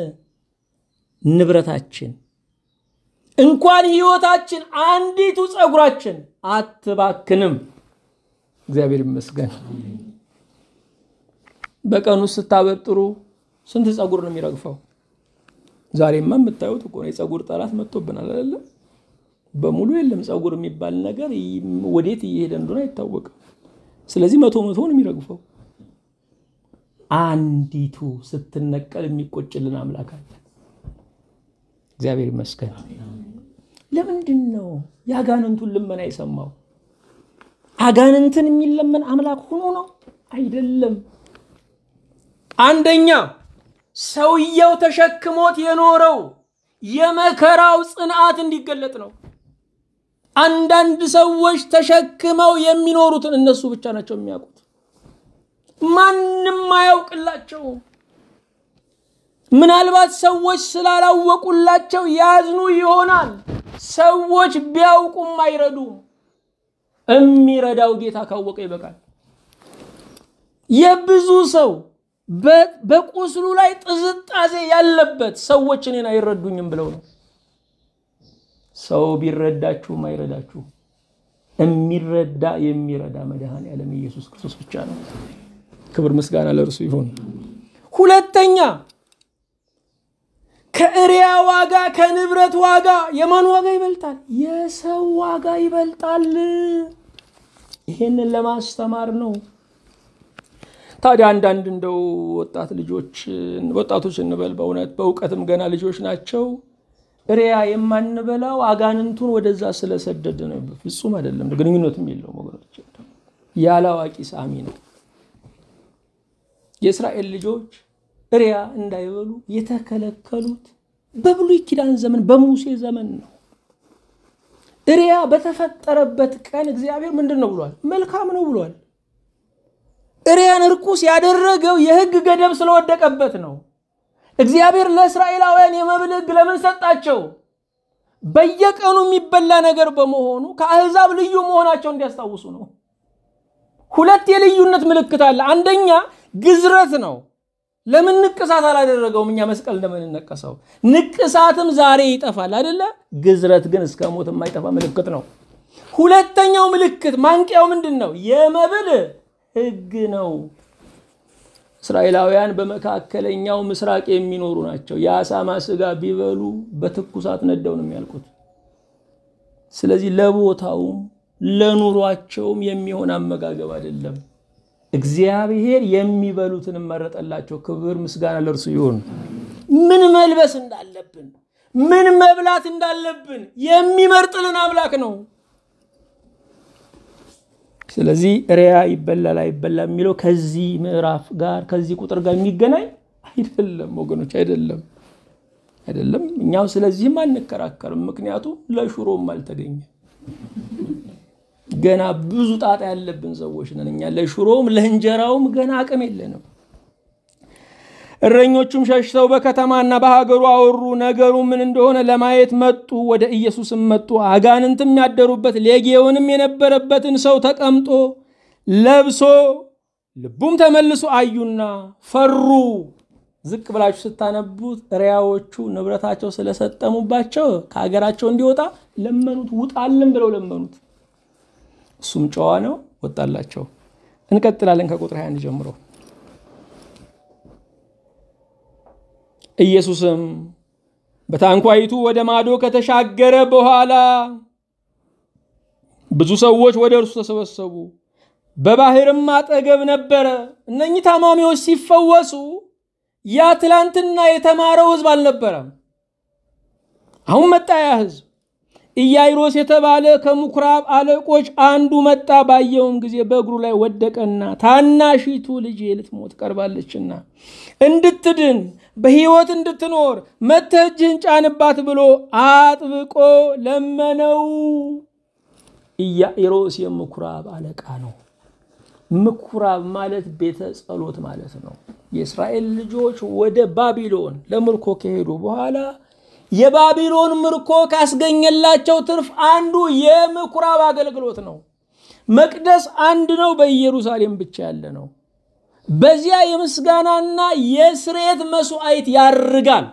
ንብረታችን እንኳን ህይወታችን አንዲቱ ፀጉራችን አትባክንም። እግዚአብሔር ይመስገን። በቀኑ ስታበጥሩ ስንት ፀጉር ነው የሚረግፈው? ዛሬማ የምታዩት እኮ ነው። የፀጉር ጠላት መጥቶብናል አይደለም? በሙሉ የለም ፀጉር የሚባል ነገር ወዴት እየሄደ እንደሆነ አይታወቅም። ስለዚህ መቶ መቶ ነው የሚረግፈው። አንዲቱ ስትነቀል የሚቆጭልን አምላክ አለ። እግዚአብሔር ይመስገን። ለምንድን ነው የአጋንንቱን ልመና የሰማው? አጋንንትን የሚለመን አምላክ ሆኖ ነው አይደለም። አንደኛ ሰውየው ተሸክሞት የኖረው የመከራው ጽንዓት እንዲገለጥ ነው። አንዳንድ ሰዎች ተሸክመው የሚኖሩትን እነሱ ብቻ ናቸው የሚያውቁት፣ ማንም አያውቅላቸው። ምናልባት ሰዎች ስላላወቁላቸው ያዝኑ ይሆናል። ሰዎች ቢያውቁም አይረዱም። የሚረዳው ጌታ ካወቀ ይበቃል። የብዙ ሰው በቁስሉ ላይ ጥዝጣዜ ያለበት ሰዎች እኔን አይረዱኝም ብለው ነው። ሰው ቢረዳችሁም አይረዳችሁ። የሚረዳ የሚረዳ መድኃኔ ዓለም ኢየሱስ ክርስቶስ ብቻ ነው። ክብር ምስጋና ለእርሱ ይሁን። ሁለተኛ ከእሪያ ዋጋ ከንብረት ዋጋ የማን ዋጋ ይበልጣል? የሰው ዋጋ ይበልጣል። ይሄንን ለማስተማር ነው። ታዲያ አንዳንድ እንደው ወጣት ልጆች ወጣቶች እንበል በእውነት በእውቀትም ገና ልጆች ናቸው። ሪያ የማንበላው አጋንንቱን ወደዛ ስለሰደድ ነው። ፍጹም አይደለም፣ ግንኙነትም የለውም ወገኖች። ያለ አዋቂ ሳሚ ነው። የእስራኤል ልጆች ሪያ እንዳይበሉ የተከለከሉት በብሉይ ኪዳን ዘመን በሙሴ ዘመን ነው። ሪያ በተፈጠረበት ቀን እግዚአብሔር ምንድን ነው ብሏል? መልካም ነው ብሏል። ሪያን እርኩስ ያደረገው የሕግ ገደብ ስለወደቀበት ነው። እግዚአብሔር ለእስራኤላውያን የመብል ሕግ ለምን ሰጣቸው? በየቀኑ የሚበላ ነገር በመሆኑ ከአሕዛብ ልዩ መሆናቸው እንዲያስታውሱ ነው። ሁለት የልዩነት ምልክት አለ። አንደኛ ግዝረት ነው። ለምን ንቅሳት አላደረገውም? እኛ መስቀል እንደምንነቀሰው ንቅሳትም ዛሬ ይጠፋል አይደለ? ግዝረት ግን እስከ ሞት የማይጠፋ ምልክት ነው። ሁለተኛው ምልክት ማንቂያው ምንድን ነው? የመብል ሕግ ነው። እስራኤላውያን በመካከለኛው ምስራቅ የሚኖሩ ናቸው። የአሳማ ስጋ ቢበሉ በትኩሳት ነደው ነው የሚያልቁት። ስለዚህ ለቦታውም ለኑሯቸውም የሚሆን አመጋገብ አይደለም። እግዚአብሔር የሚበሉትን መረጠላቸው። ክብር ምስጋና ለእርሱ ይሁን። ምን መልበስ እንዳለብን፣ ምን መብላት እንዳለብን የሚመርጥልን አምላክ ነው። ስለዚህ ሪያ ይበላል አይበላም የሚለው ከዚህ ምዕራፍ ጋር ከዚህ ቁጥር ጋር የሚገናኝ አይደለም ወገኖች፣ አይደለም አይደለም። እኛው ስለዚህም አንከራከርም፣ ምክንያቱም ለሽሮም አልተገኘም። ገና ብዙ ጣጣ ያለብን ሰዎች ነን እኛ። ለሽሮም ለእንጀራውም ገና አቅም የለንም። እረኞቹም ሸሽተው በከተማና በሀገሩ አወሩ። ነገሩ ምን እንደሆነ ለማየት መጡ። ወደ ኢየሱስም መጡ። አጋንንትም ያደሩበት ሌጌዮንም የነበረበትን ሰው ተቀምጦ ለብሶ ልቡም ተመልሶ አዩና ፈሩ። ዝቅ ብላችሁ ስታነቡት ሪያዎቹ ንብረታቸው ስለሰጠሙባቸው ከሀገራቸው እንዲወጣ ለመኑት። ውጣልን ብለው ለመኑት። እሱም ጨዋ ነው፣ ወጣላቸው። እንቀጥላለን ከቁጥር 21 ጀምሮ። ኢየሱስም በታንኳይቱ ወደ ማዶ ከተሻገረ በኋላ ብዙ ሰዎች ወደ እርሱ ተሰበሰቡ። በባህርም አጠገብ ነበረ። እነኚህ ታማሚዎች ሲፈወሱ ያ ትላንትና የተማረው ሕዝብ አልነበረም። አሁን መጣ ያ ሕዝብ ኢያይሮስ የተባለ ከምኩራብ አለቆች አንዱ መጣ። ባየውም ጊዜ በእግሩ ላይ ወደቀና ታናሺቱ ልጄ ልትሞት ቀርባለችና እንድትድን በሕይወት እንድትኖር መጥተህ እጅህን ጫንባት ብሎ አጥብቆ ለመነው። ኢያኢሮስ የምኩራብ አለቃ ነው። ምኩራብ ማለት ቤተ ጸሎት ማለት ነው። የእስራኤል ልጆች ወደ ባቢሎን ለምርኮ ከሄዱ በኋላ የባቢሎን ምርኮ ካስገኘላቸው ትርፍ አንዱ የምኩራብ አገልግሎት ነው። መቅደስ አንድ ነው፣ በኢየሩሳሌም ብቻ ያለ ነው። በዚያ የምስጋናና የስርየት መስዋዕት ያርጋል።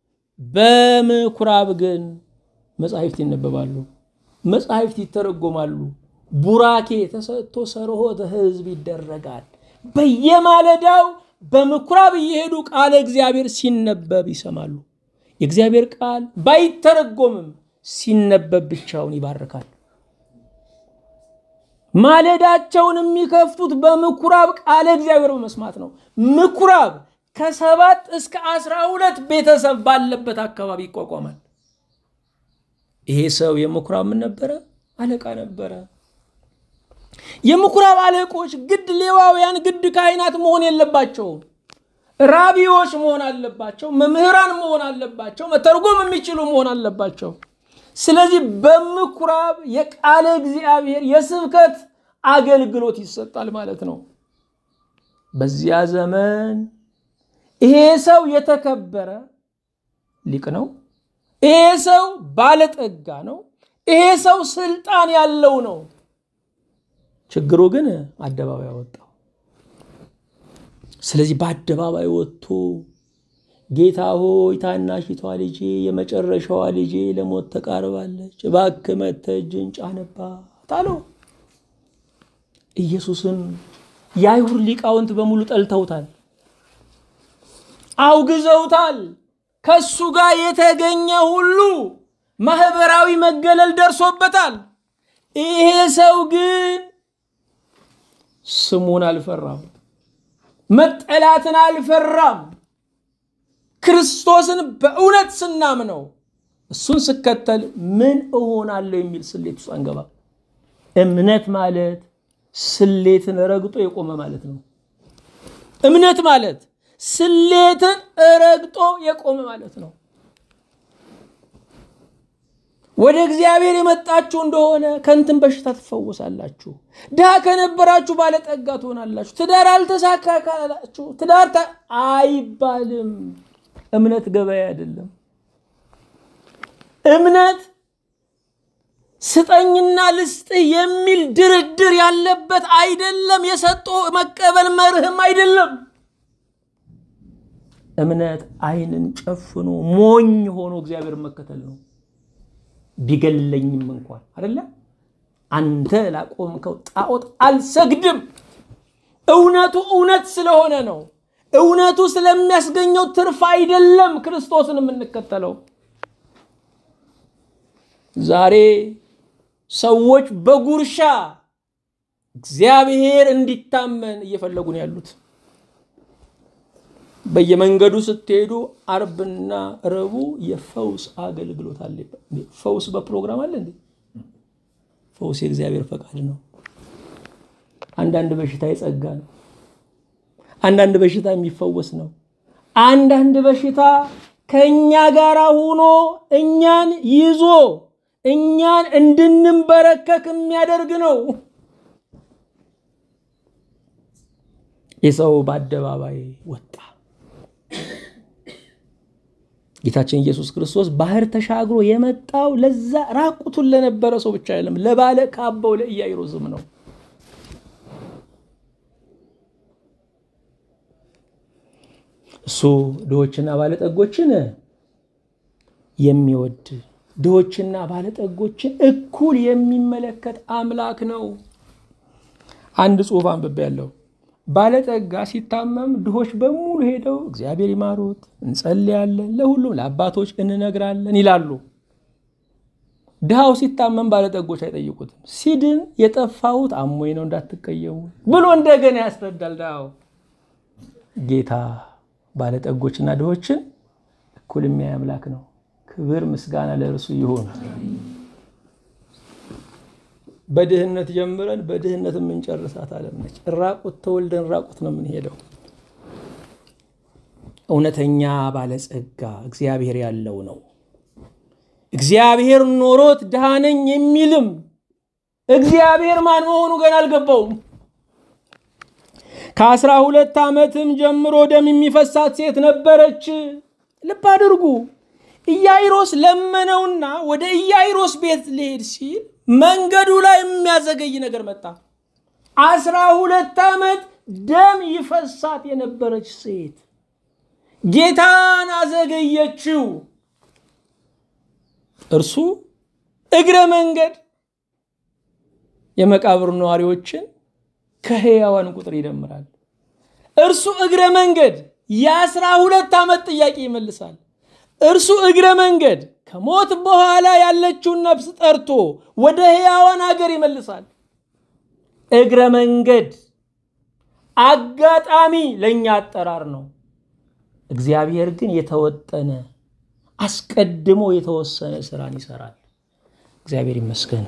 በምኩራብ ግን መጻሕፍት ይነበባሉ፣ መጻሕፍት ይተረጎማሉ፣ ቡራኬ ተሰጥቶ ሰርሆተ ሕዝብ ይደረጋል። በየማለዳው በምኩራብ እየሄዱ ቃለ እግዚአብሔር ሲነበብ ይሰማሉ። የእግዚአብሔር ቃል ባይተረጎምም ሲነበብ ብቻውን ይባርካል። ማለዳቸውን የሚከፍቱት በምኩራብ ቃለ እግዚአብሔር በመስማት ነው። ምኩራብ ከሰባት እስከ አስራ ሁለት ቤተሰብ ባለበት አካባቢ ይቋቋማል። ይሄ ሰው የምኩራብ ምን ነበረ? አለቃ ነበረ። የምኩራብ አለቆች ግድ ሌዋውያን፣ ግድ ካህናት መሆን የለባቸውም። ራቢዎች መሆን አለባቸው። መምህራን መሆን አለባቸው። መተርጎም የሚችሉ መሆን አለባቸው። ስለዚህ በምኩራብ የቃለ እግዚአብሔር የስብከት አገልግሎት ይሰጣል ማለት ነው። በዚያ ዘመን ይሄ ሰው የተከበረ ሊቅ ነው። ይሄ ሰው ባለጠጋ ነው። ይሄ ሰው ስልጣን ያለው ነው። ችግሩ ግን አደባባይ አወጣው። ስለዚህ በአደባባይ ወጥቶ ጌታ ሆይ ታናሽቷ ልጄ የመጨረሻዋ ልጄ ለሞት ተቃርባለች፣ እባክህ መጥተህ እጅህን ጫንባት አለው። ኢየሱስን የአይሁድ ሊቃውንት በሙሉ ጠልተውታል፣ አውግዘውታል። ከሱ ጋር የተገኘ ሁሉ ማህበራዊ መገለል ደርሶበታል። ይሄ ሰው ግን ስሙን አልፈራም፣ መጠላትን አልፈራም። ክርስቶስን በእውነት ስናምነው እሱን ስከተል ምን እሆናለሁ የሚል ስሌት ውስጥ አንገባ። እምነት ማለት ስሌትን ረግጦ የቆመ ማለት ነው። እምነት ማለት ስሌትን ረግጦ የቆመ ማለት ነው። ወደ እግዚአብሔር የመጣችሁ እንደሆነ ከእንትን በሽታ ትፈወሳላችሁ። ድሃ ከነበራችሁ ባለጠጋ ትሆናላችሁ። ትዳር አልተሳካ ካላችሁ ትዳር አይባልም። እምነት ገበያ አይደለም። እምነት ስጠኝና ልስጥህ የሚል ድርድር ያለበት አይደለም። የሰጦ መቀበል መርህም አይደለም። እምነት ዓይንን ጨፍኖ ሞኝ ሆኖ እግዚአብሔር መከተል ነው። ቢገለኝም እንኳን አይደለ አንተ ላቆምከው ጣዖት አልሰግድም። እውነቱ እውነት ስለሆነ ነው። እውነቱ ስለሚያስገኘው ትርፍ አይደለም ክርስቶስን የምንከተለው። ዛሬ ሰዎች በጉርሻ እግዚአብሔር እንዲታመን እየፈለጉ ነው ያሉት። በየመንገዱ ስትሄዱ አርብና ረቡዕ የፈውስ አገልግሎት አለ። ፈውስ በፕሮግራም አለ እንዴ? ፈውስ የእግዚአብሔር ፈቃድ ነው። አንዳንድ በሽታ የጸጋ ነው። አንዳንድ በሽታ የሚፈወስ ነው። አንዳንድ በሽታ ከእኛ ጋር ሆኖ እኛን ይዞ እኛን እንድንበረከክ የሚያደርግ ነው። የሰው በአደባባይ ወጣ። ጌታችን ኢየሱስ ክርስቶስ ባህር ተሻግሮ የመጣው ለዛ ራቁቱን ለነበረ ሰው ብቻ አይደለም፣ ለባለ ካባው ለኢያኢሮስም ነው። እሱ ድሆችና ባለጠጎችን የሚወድ ድሆችና ባለጠጎችን እኩል የሚመለከት አምላክ ነው። አንድ ጽሑፍ አንብቤያለሁ። ባለጠጋ ሲታመም ድሆች በሙሉ ሄደው እግዚአብሔር ይማሩት፣ እንጸልያለን፣ ለሁሉም ለአባቶች እንነግራለን ይላሉ። ድሃው ሲታመም ባለጠጎች አይጠይቁትም። ሲድን የጠፋሁት አሞኝ ነው እንዳትቀየሙ ብሎ እንደገና ያስረዳል። ድሃው ጌታ ባለጠጎችና ድሆችን እኩል የሚያይ አምላክ ነው። ክብር ምስጋና ለእርሱ ይሁን። በድህነት ጀምረን በድህነት የምንጨርሳት ዓለም ነች። ራቁት ተወልደን ራቁት ነው የምንሄደው። እውነተኛ ባለጸጋ እግዚአብሔር ያለው ነው። እግዚአብሔር ኖሮት ድሃ ነኝ የሚልም እግዚአብሔር ማን መሆኑ ገና አልገባውም። ከአስራ ሁለት ዓመትም ጀምሮ ደም የሚፈሳት ሴት ነበረች። ልብ አድርጉ። ኢያኢሮስ ለመነውና ወደ ኢያኢሮስ ቤት ሊሄድ ሲል መንገዱ ላይ የሚያዘገይ ነገር መጣ። አስራ ሁለት ዓመት ደም ይፈሳት የነበረች ሴት ጌታን አዘገየችው። እርሱ እግረ መንገድ የመቃብር ነዋሪዎችን ከሕያዋን ቁጥር ይደምራል። እርሱ እግረ መንገድ የአስራ ሁለት ዓመት ጥያቄ ይመልሳል። እርሱ እግረ መንገድ ከሞት በኋላ ያለችውን ነፍስ ጠርቶ ወደ ሕያዋን ሀገር ይመልሳል። እግረ መንገድ አጋጣሚ ለእኛ አጠራር ነው። እግዚአብሔር ግን የተወጠነ አስቀድሞ የተወሰነ ስራን ይሰራል። እግዚአብሔር ይመስገን።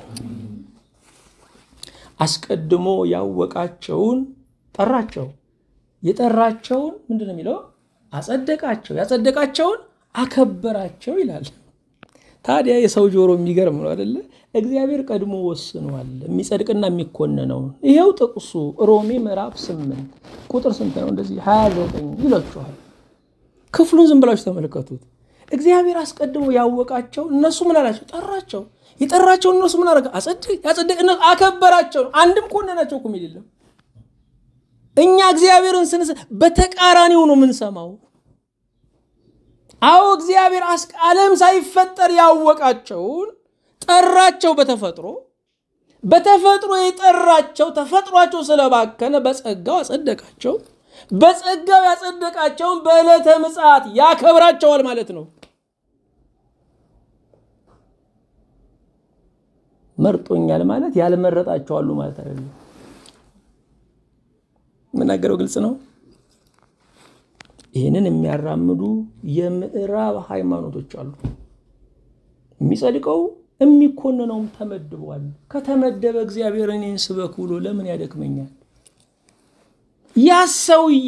አስቀድሞ ያወቃቸውን ጠራቸው። የጠራቸውን ምንድን ነው የሚለው? አጸደቃቸው። ያጸደቃቸውን አከበራቸው ይላል። ታዲያ የሰው ጆሮ የሚገርም ነው አደለ? እግዚአብሔር ቀድሞ ወስኗል የሚጸድቅና የሚኮነነውን። ይሄው ጥቅሱ ሮሜ ምዕራፍ ስምንት ቁጥር ስንት ነው? እንደዚህ ሀያ ዘጠኝ ይላችኋል። ክፍሉን ዝም ብላችሁ ተመልከቱት። እግዚአብሔር አስቀድሞ ያወቃቸው እነሱ ምን አላቸው? ጠራቸው። የጠራቸውን እነሱ ምን አደረገ? ያጸደቅ አከበራቸው። አንድም ኮነናቸው እኮ የሚል የለም። እኛ እግዚአብሔርን ስንስ በተቃራኒው ነው የምንሰማው። አዎ እግዚአብሔር ዓለም ሳይፈጠር ያወቃቸውን ጠራቸው። በተፈጥሮ በተፈጥሮ የጠራቸው ተፈጥሯቸው ስለባከነ በጸጋው አጸደቃቸው። በጸጋው ያጸደቃቸውን በዕለተ ምጽአት ያከብራቸዋል ማለት ነው። መርጦኛል ማለት ያልመረጣቸው አሉ ማለት አይደለም። የምናገረው ግልጽ ነው። ይህንን የሚያራምዱ የምዕራብ ሃይማኖቶች አሉ። የሚጸድቀው የሚኮንነውም ተመድቧል። ከተመደበ እግዚአብሔር እኔን ስበክ ብሎ ለምን ያደክመኛል? ያ ሰውዬ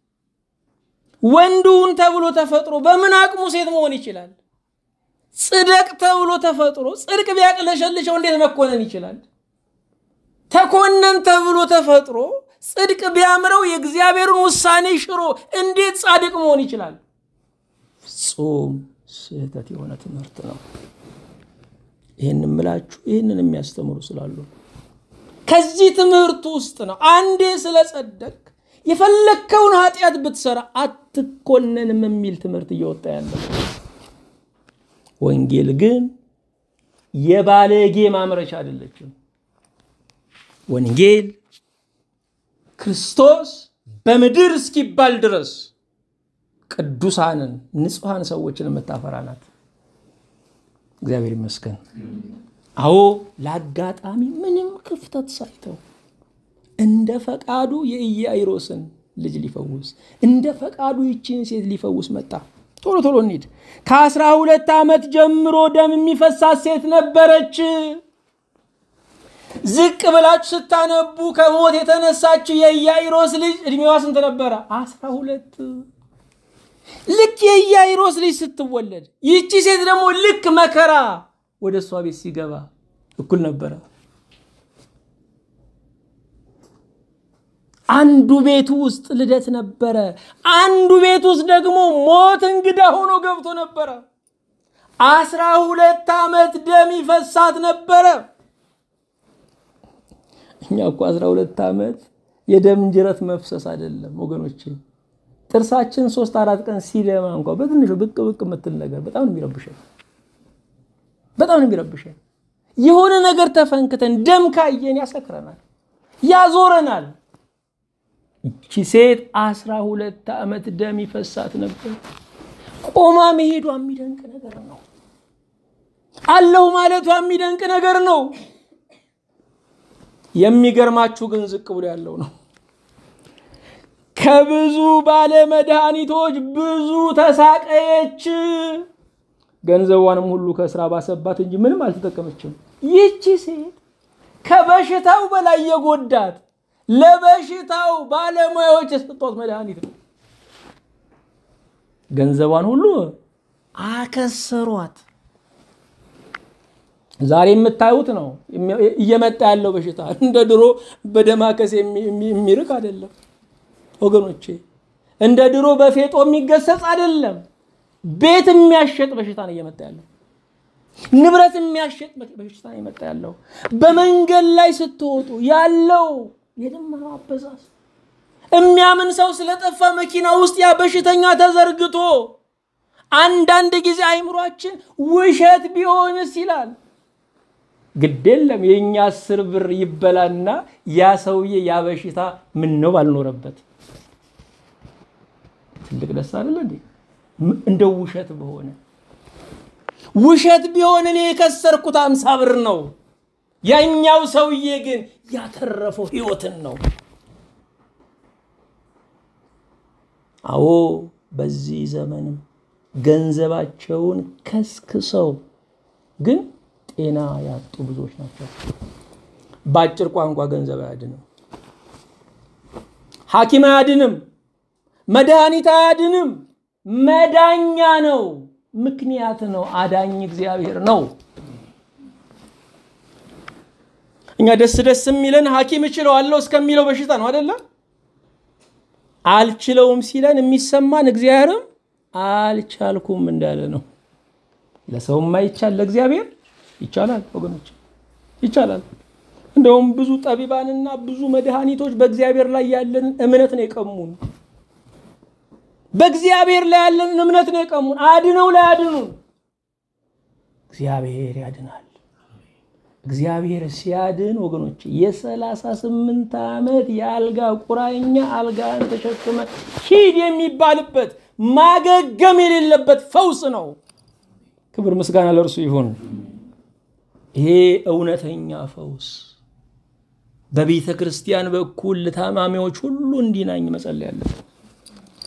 ወንዱን ተብሎ ተፈጥሮ በምን አቅሙ ሴት መሆን ይችላል? ጽደቅ ተብሎ ተፈጥሮ ጽድቅ ቢያቅለሸልሸው እንዴት መኮነን ይችላል? ተኮነን ተብሎ ተፈጥሮ ጽድቅ ቢያምረው የእግዚአብሔርን ውሳኔ ሽሮ እንዴት ጻድቅ መሆን ይችላል? ፍጹም ስህተት የሆነ ትምህርት ነው። ይህን ምላችሁ ይህንን የሚያስተምሩ ስላሉ ከዚህ ትምህርት ውስጥ ነው አንዴ ስለጸደቅ የፈለግከውን ኃጢአት ብትሰራ አትኮነንም የሚል ትምህርት እየወጣ ያለው። ወንጌል ግን የባለጌ ማምረቻ አይደለችም። ወንጌል ክርስቶስ በምድር እስኪባል ድረስ ቅዱሳንን ንጹሐን ሰዎችን የምታፈራ ናት። እግዚአብሔር ይመስገን። አዎ ለአጋጣሚ ምንም ክፍተት ሳይተው እንደ ፈቃዱ የኢያኢሮስን ልጅ ሊፈውስ እንደ ፈቃዱ ይችን ሴት ሊፈውስ መጣ። ቶሎ ቶሎ እንሂድ። ከአስራ ሁለት ዓመት ጀምሮ ደም የሚፈሳት ሴት ነበረች። ዝቅ ብላችሁ ስታነቡ ከሞት የተነሳችው የኢያኢሮስ ልጅ እድሜዋ ስንት ነበረ? አስራ ሁለት ልክ የኢያኢሮስ ልጅ ስትወለድ ይቺ ሴት ደግሞ ልክ መከራ ወደ እሷ ቤት ሲገባ እኩል ነበረ። አንዱ ቤት ውስጥ ልደት ነበረ። አንዱ ቤት ውስጥ ደግሞ ሞት እንግዳ ሆኖ ገብቶ ነበረ። አስራ ሁለት ዓመት ደም ይፈሳት ነበረ። እኛ እኮ አስራ ሁለት ዓመት የደም ጅረት መፍሰስ አይደለም ወገኖቼ። ጥርሳችን ሶስት አራት ቀን ሲደማ እንኳ በትንሹ ብቅ ብቅ የምትል ነገር በጣም ነው የሚረብሸን፣ በጣም ነው የሚረብሸን። የሆነ ነገር ተፈንክተን ደም ካየን ያሰክረናል፣ ያዞረናል። ይቺ ሴት አስራ ሁለት ዓመት ደም ይፈሳት ነበር። ቆማ መሄዷ የሚደንቅ ነገር ነው። አለሁ ማለቷ የሚደንቅ ነገር ነው። የሚገርማችሁ ግን ዝቅ ብሎ ያለው ነው። ከብዙ ባለ መድኃኒቶች ብዙ ተሳቀየች፣ ገንዘቧንም ሁሉ ከስራ ባሰባት እንጂ ምንም አልተጠቀመችም። ይቺ ሴት ከበሽታው በላይ የጎዳት ለበሽታው ባለሙያዎች የሰጧት መድኃኒት ነው። ገንዘቧን ሁሉ አከሰሯት። ዛሬ የምታዩት ነው እየመጣ ያለው በሽታ። እንደ ድሮ በደማከስ የሚርቅ አይደለም ወገኖቼ፣ እንደ ድሮ በፌጦ የሚገሰጽ አይደለም። ቤት የሚያሸጥ በሽታ ነው እየመጣ ያለው። ንብረት የሚያሸጥ በሽታ ነው እየመጣ ያለው። በመንገድ ላይ ስትወጡ ያለው የደመናው አበዛዝ የሚያምን ሰው ስለጠፋ መኪና ውስጥ ያ በሽተኛ ተዘርግቶ አንዳንድ ጊዜ አይምሯችን ውሸት ቢሆንስ ይላል። ግድ የለም የእኛ አስር ብር ይበላና ያ ሰውዬ ያ በሽታ ምን ነው ባልኖረበት። ትልቅ ደስ አይደለ እንዴ? እንደው ውሸት በሆነ ውሸት ቢሆን እኔ የከሰርኩት አምሳ ብር ነው። ያኛው ሰውዬ ግን ያተረፈው ህይወትን ነው። አዎ በዚህ ዘመንም ገንዘባቸውን ከስክሰው ግን ጤና ያጡ ብዙዎች ናቸው። በአጭር ቋንቋ ገንዘብ አያድንም፣ ሐኪም አያድንም፣ መድኃኒት አያድንም። መዳኛ ነው፣ ምክንያት ነው። አዳኝ እግዚአብሔር ነው። እኛ ደስ ደስ የሚለን ሐኪም እችለዋለሁ እስከሚለው በሽታ ነው አይደለም። አልችለውም ሲለን የሚሰማን እግዚአብሔርም አልቻልኩም እንዳለ ነው። ለሰው የማይቻል ለእግዚአብሔር ይቻላል ወገኖች፣ ይቻላል። እንደውም ብዙ ጠቢባንና ብዙ መድኃኒቶች በእግዚአብሔር ላይ ያለንን እምነት ነው የቀሙን። በእግዚአብሔር ላይ ያለንን እምነት ነው የቀሙን። አድነው ላይ አድኑን። እግዚአብሔር ያድናል። እግዚአብሔር ሲያድን ወገኖች የሰላሳ ስምንት ዓመት የአልጋ ቁራኛ አልጋን ተሸክመ ሂድ የሚባልበት ማገገም የሌለበት ፈውስ ነው። ክብር ምስጋና ለእርሱ ይሁን። ይሄ እውነተኛ ፈውስ በቤተ ክርስቲያን በኩል ለታማሚዎች ሁሉ እንዲናኝ መጸለይ ያለብን።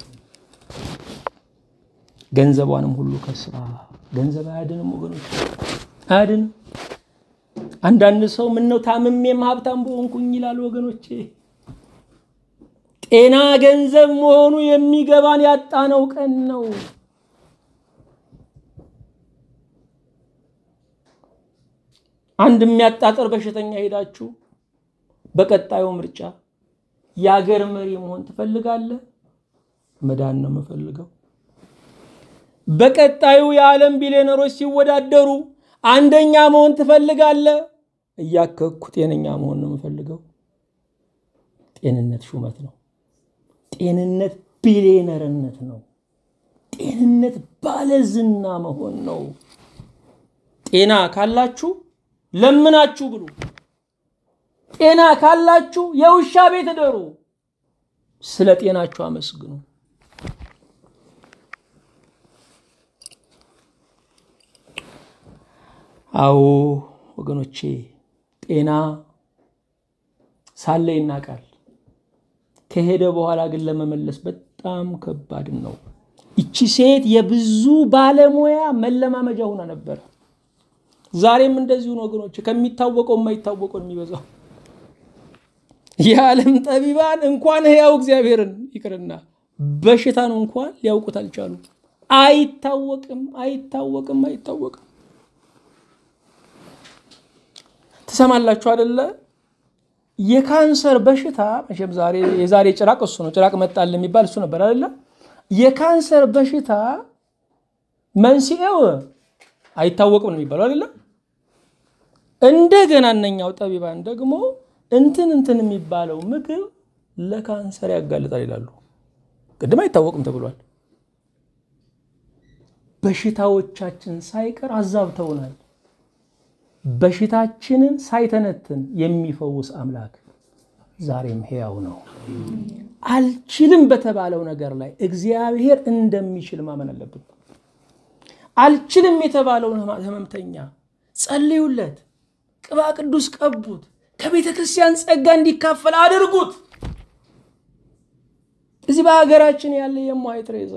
ገንዘቧንም ሁሉ ከስራ ገንዘብ አያድንም ወገኖች። አያድንም። አንዳንድ ሰው ምነው ታምሜም ሀብታም በሆንኩኝ ይላል። ወገኖቼ ጤና ገንዘብ መሆኑ የሚገባን ያጣነው ቀን ነው። አንድ የሚያጣጥር በሽተኛ ሄዳችሁ በቀጣዩ ምርጫ የአገር መሪ መሆን ትፈልጋለህ? መዳን ነው የምፈልገው። በቀጣዩ የዓለም ቢሊዮነሮች ሲወዳደሩ አንደኛ መሆን ትፈልጋለህ? እያከኩ ጤነኛ መሆን ነው የምፈልገው። ጤንነት ሹመት ነው። ጤንነት ቢሊዮነርነት ነው። ጤንነት ባለዝና መሆን ነው። ጤና ካላችሁ ለምናችሁ ብሉ። ጤና ካላችሁ የውሻ ቤት እደሩ። ስለ ጤናችሁ አመስግኑ። አዎ ወገኖቼ ጤና ሳለ ይናቃል። ከሄደ በኋላ ግን ለመመለስ በጣም ከባድ ነው። ይቺ ሴት የብዙ ባለሙያ መለማመጃ ሆና ነበር። ዛሬም እንደዚሁ ነው ወገኖች፣ ከሚታወቀው የማይታወቀው የሚበዛው። የዓለም ጠቢባን እንኳን ሕያው እግዚአብሔርን ይቅርና በሽታን እንኳን ሊያውቁት አልቻሉ። አይታወቅም፣ አይታወቅም፣ አይታወቅም። ትሰማላችሁ አደለ? የካንሰር በሽታ መቼም ዛሬ የዛሬ ጭራቅ እሱ ነው። ጭራቅ መጣል የሚባል እሱ ነበር አደለ? የካንሰር በሽታ መንስኤው አይታወቅም ነው የሚባለው አይደለም። እንደገና እነኛው ጠቢባን ደግሞ እንትን እንትን የሚባለው ምግብ ለካንሰር ያጋልጣል ይላሉ። ቅድም አይታወቅም ተብሏል። በሽታዎቻችን ሳይቀር አዛብተውናል። በሽታችንን ሳይተነትን የሚፈውስ አምላክ ዛሬም ሕያው ነው። አልችልም በተባለው ነገር ላይ እግዚአብሔር እንደሚችል ማመን አለብን። አልችልም የተባለውን ህመምተኛ ጸልዩለት፣ ቅባ ቅዱስ ቀቡት፣ ከቤተ ክርስቲያን ጸጋ እንዲካፈል አድርጉት። እዚህ በሀገራችን ያለ የእማሆይ ቴሬዛ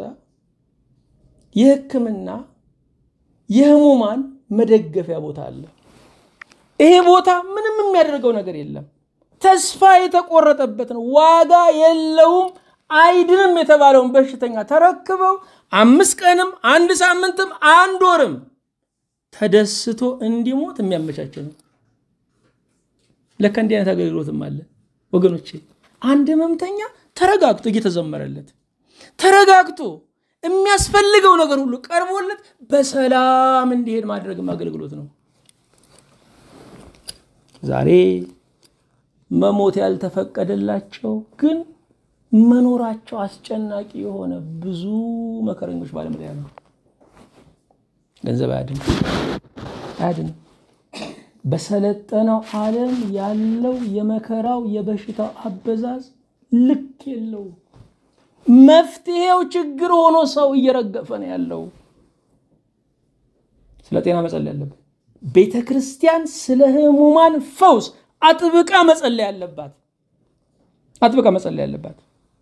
የሕክምና የህሙማን መደገፊያ ቦታ አለ። ይሄ ቦታ ምንም የሚያደርገው ነገር የለም። ተስፋ የተቆረጠበት ነው። ዋጋ የለውም። አይድንም የተባለውን በሽተኛ ተረክበው አምስት ቀንም አንድ ሳምንትም አንድ ወርም ተደስቶ እንዲሞት የሚያመቻች ነው። ለካ እንዲህ አይነት አገልግሎትም አለ ወገኖቼ። አንድ ህመምተኛ ተረጋግቶ እየተዘመረለት ተረጋግቶ የሚያስፈልገው ነገር ሁሉ ቀርቦለት በሰላም እንዲሄድ ማድረግም አገልግሎት ነው። ዛሬ መሞት ያልተፈቀደላቸው ግን መኖራቸው አስጨናቂ የሆነ ብዙ መከረኞች ባለም ላይ ያሉ። ገንዘብ አያድንም አያድንም። በሰለጠነው ዓለም ያለው የመከራው የበሽታው አበዛዝ ልክ የለው። መፍትሄው ችግር ሆኖ ሰው እየረገፈ ነው ያለው። ስለ ጤና መጸለይ አለበት። ቤተ ክርስቲያን ስለ ህሙማን ፈውስ አጥብቃ መጸለይ አለባት። አጥብቃ መጸለይ አለባት።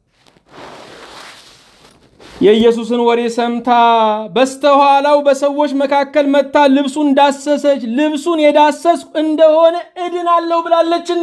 የኢየሱስን ወሬ ሰምታ በስተኋላው በሰዎች መካከል መታ ልብሱን ዳሰሰች። ልብሱን የዳሰስኩ እንደሆነ እድናለሁ ብላለችና።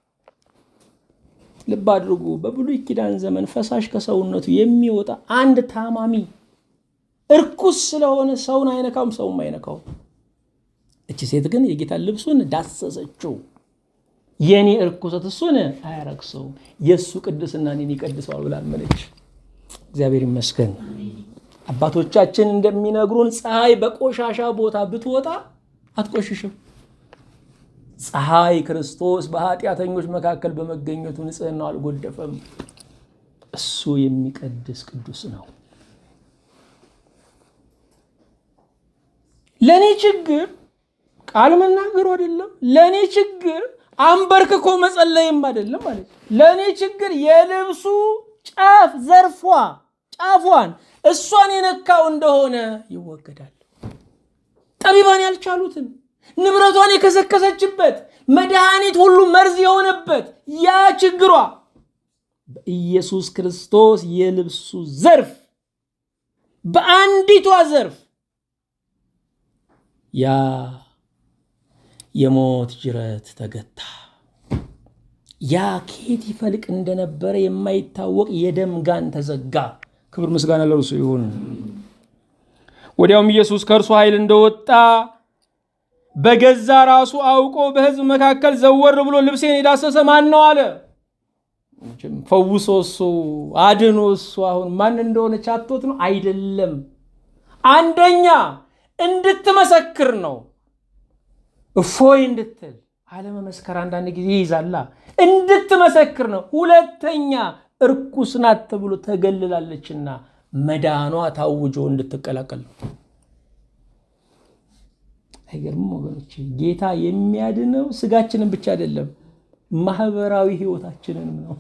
ልብ አድርጉ። በብሉይ ኪዳን ዘመን ፈሳሽ ከሰውነቱ የሚወጣ አንድ ታማሚ እርኩስ ስለሆነ ሰውን አይነካውም፣ ሰውም አይነካውም። እቺ ሴት ግን የጌታን ልብሱን ዳሰሰችው። የኔ እርኩሰት እሱን አያረክሰውም፣ የእሱ ቅድስና እኔን ይቀድሰዋል ብላ አመነች። እግዚአብሔር ይመስገን። አባቶቻችን እንደሚነግሩን ፀሐይ በቆሻሻ ቦታ ብትወጣ አትቆሽሽም። ፀሐይ ክርስቶስ በኃጢአተኞች መካከል በመገኘቱ ንጽሕናው አልጎደፈም። እሱ የሚቀድስ ቅዱስ ነው። ለእኔ ችግር ቃል መናገሩ አይደለም። ለእኔ ችግር አንበርክኮ መጸለይም አይደለም ማለት ለእኔ ችግር የልብሱ ጫፍ ዘርፏ ጫፏን እሷን የነካው እንደሆነ ይወገዳል። ጠቢባን ያልቻሉትን ንብረቷን የከሰከሰችበት መድኃኒት ሁሉ መርዝ የሆነበት ያ ችግሯ በኢየሱስ ክርስቶስ የልብሱ ዘርፍ በአንዲቷ ዘርፍ ያ የሞት ጅረት ተገታ። ያ ከየት ይፈልቅ እንደነበረ የማይታወቅ የደም ጋን ተዘጋ። ክብር ምስጋና ለእርሱ ይሁን። ወዲያውም ኢየሱስ ከእርሱ ኃይል እንደወጣ በገዛ ራሱ አውቆ በሕዝብ መካከል ዘወር ብሎ ልብሴን የዳሰሰ ማን ነው አለ። ፈውሶ እሱ አድኖ እሱ አሁን ማን እንደሆነች አቶት ነው አይደለም። አንደኛ እንድትመሰክር ነው፣ እፎይ እንድትል አለመመስከር አንዳንድ ጊዜ ይይዛላ። እንድትመሰክር ነው። ሁለተኛ እርኩስ ናት ተብሎ ተገልላለችና መዳኗ ታውጆ እንድትቀላቀል ነው። አይገርምም ወገኖች? ጌታ የሚያድነው ስጋችንን ብቻ አይደለም ማህበራዊ ህይወታችንንም ነው።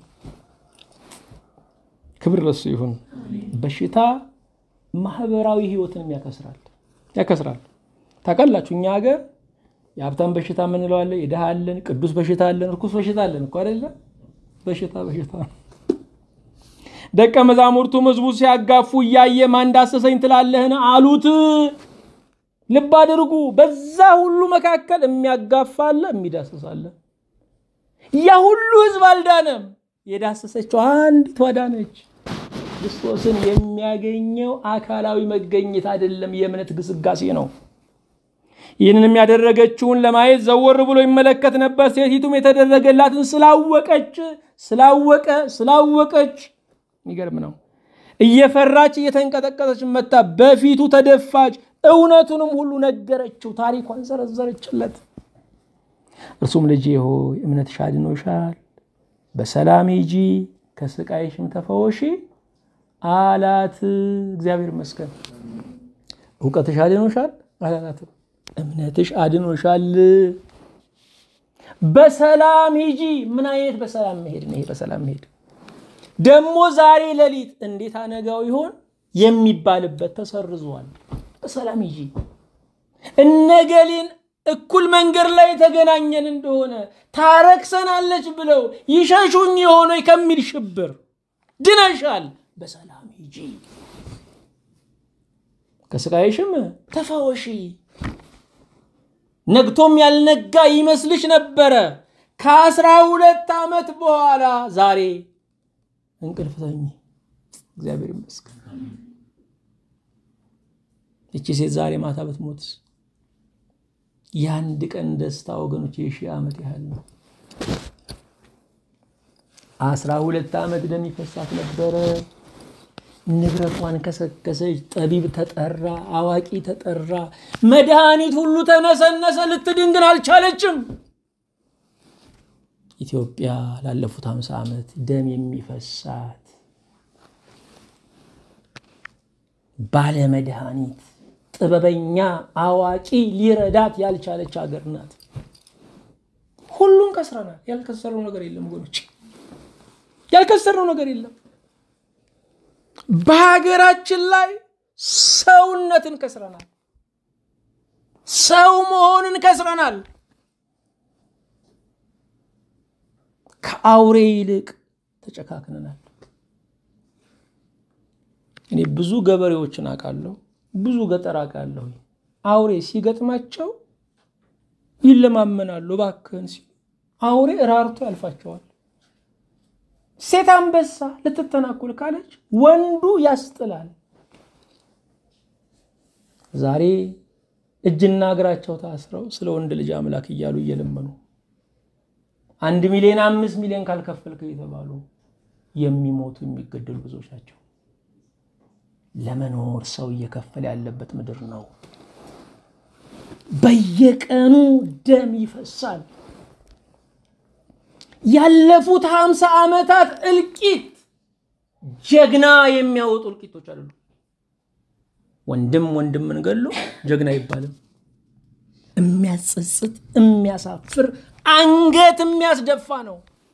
ክብር ለሱ ይሁን። በሽታ ማህበራዊ ህይወትንም ያከስራል ያከስራል። ታውቃላችሁ እኛ ሀገር የሀብታም በሽታ የምንለው አለ፣ የድሃ አለን፣ ቅዱስ በሽታ አለን፣ እርኩስ በሽታ አለን እኮ አይደለ? በሽታ በሽታ ነው። ደቀ መዛሙርቱ ህዝቡ ሲያጋፉ እያየ ማን ዳሰሰኝ ትላለህን አሉት። ልብ አድርጉ። በዛ ሁሉ መካከል የሚያጋፋ አለ፣ የሚዳስስ አለ። ያ ሁሉ ህዝብ አልዳነም። የዳሰሰችው አንዲቷ ዳነች። ክርስቶስን የሚያገኘው አካላዊ መገኘት አይደለም፣ የእምነት ግስጋሴ ነው። ይህንንም ያደረገችውን ለማየት ዘወር ብሎ ይመለከት ነበር። ሴቲቱም የተደረገላትን ስላወቀች ስላወቀ ስላወቀች የሚገርም ነው። እየፈራች እየተንቀጠቀጠች መታ በፊቱ ተደፋች። እውነቱንም ሁሉ ነገረችው፣ ታሪኳን ዘረዘረችለት። እርሱም ልጄ ሆይ እምነትሽ አድኖሻል፣ በሰላም ሂጂ፣ ከስቃይሽም ተፈወሺ አላት። እግዚአብሔር ይመስገን። እውቀትሽ አድኖሻል አላላትም። እምነትሽ አድኖሻል፣ በሰላም ሂጂ። ምን አይነት በሰላም መሄድ ነው ይሄ? በሰላም መሄድ ደግሞ ዛሬ ሌሊት እንዴት አነጋው ይሆን የሚባልበት ተሰርዟል። በሰላም ሂጂ እነገሌን እኩል መንገድ ላይ የተገናኘን እንደሆነ ታረክሰናለች ብለው ይሸሹኝ የሆነ ከሚል ሽብር ድነሻል። በሰላም ሂጂ ከስቃይሽም ተፈወሺ። ነግቶም ያልነጋ ይመስልሽ ነበረ። ከአስራ ሁለት ዓመት በኋላ ዛሬ እንቅልፍ ተኝ። እግዚአብሔር ይመስገን። እቺ ሴት ዛሬ ማታ ብትሞትስ የአንድ ቀን ደስታ ወገኖች የሺህ ዓመት ያህል ነው። አስራ ሁለት ዓመት ደም ይፈሳት ነበረ። ንብረቷን ከሰከሰች። ጠቢብ ተጠራ፣ አዋቂ ተጠራ፣ መድኃኒት ሁሉ ተነሰነሰ። ልትድን ግን አልቻለችም። ኢትዮጵያ ላለፉት ሃምሳ ዓመት ደም የሚፈሳት ባለመድኃኒት ጥበበኛ አዋቂ ሊረዳት ያልቻለች ሀገር ናት። ሁሉም ከስረናል። ያልከሰርነው ነገር የለም ወገኖች፣ ያልከሰርነው ነገር የለም። በሀገራችን ላይ ሰውነትን ከስረናል። ሰው መሆንን ከስረናል። ከአውሬ ይልቅ ተጨካክነናል። እኔ ብዙ ገበሬዎችን አውቃለሁ፣ ብዙ ገጠር አውቃለሁ። አውሬ ሲገጥማቸው ይለማመናሉ። እባክህን ሲሉ አውሬ እራርቶ ያልፋቸዋል። ሴት አንበሳ ልትተናኮል ካለች ወንዱ ያስጥላል። ዛሬ እጅና እግራቸው ታስረው ስለ ወንድ ልጅ አምላክ እያሉ እየለመኑ አንድ ሚሊዮን አምስት ሚሊዮን ካልከፈልክ የተባሉ የሚሞቱ የሚገደሉ ብዙዎች ናቸው። ለመኖር ሰው እየከፈለ ያለበት ምድር ነው። በየቀኑ ደም ይፈሳል። ያለፉት ሀምሳ ዓመታት እልቂት ጀግና የሚያወጡ እልቂቶች አይደሉም። ወንድም ወንድምን ገሎ ጀግና አይባልም። የሚያጸጽት የሚያሳፍር አንገት የሚያስደፋ ነው።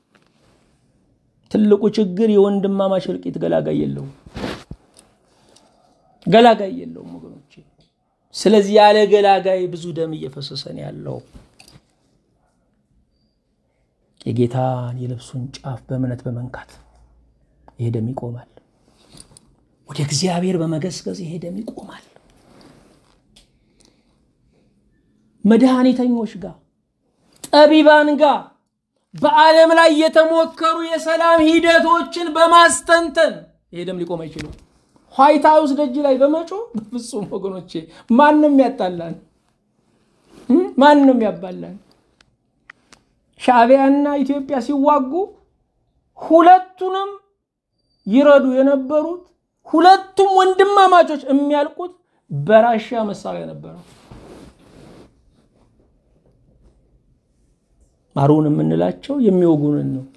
ትልቁ ችግር የወንድማማች እልቂት ገላጋይ የለውም፣ ገላጋይ የለውም ወገኖቼ። ስለዚህ ያለ ገላጋይ ብዙ ደም እየፈሰሰን ያለው የጌታን የልብሱን ጫፍ በእምነት በመንካት ይሄ ደም ይቆማል። ወደ እግዚአብሔር በመገስገስ ይሄ ደም ይቆማል። መድኃኒተኞች ጋር ጠቢባን ጋር በዓለም ላይ የተሞከሩ የሰላም ሂደቶችን በማስተንተን ይሄ ደም ሊቆም አይችሉም። ዋይት ሀውስ ደጅ ላይ በመጮ በፍጹም ወገኖቼ፣ ማን ነው የሚያጣላን? ማን ነው የሚያባላን? ሻዕቢያና ኢትዮጵያ ሲዋጉ ሁለቱንም ይረዱ የነበሩት ሁለቱም ወንድማማቾች የሚያልቁት በራሻ መሳሪያ ነበረው። ማሩን የምንላቸው የሚወጉንን ነው።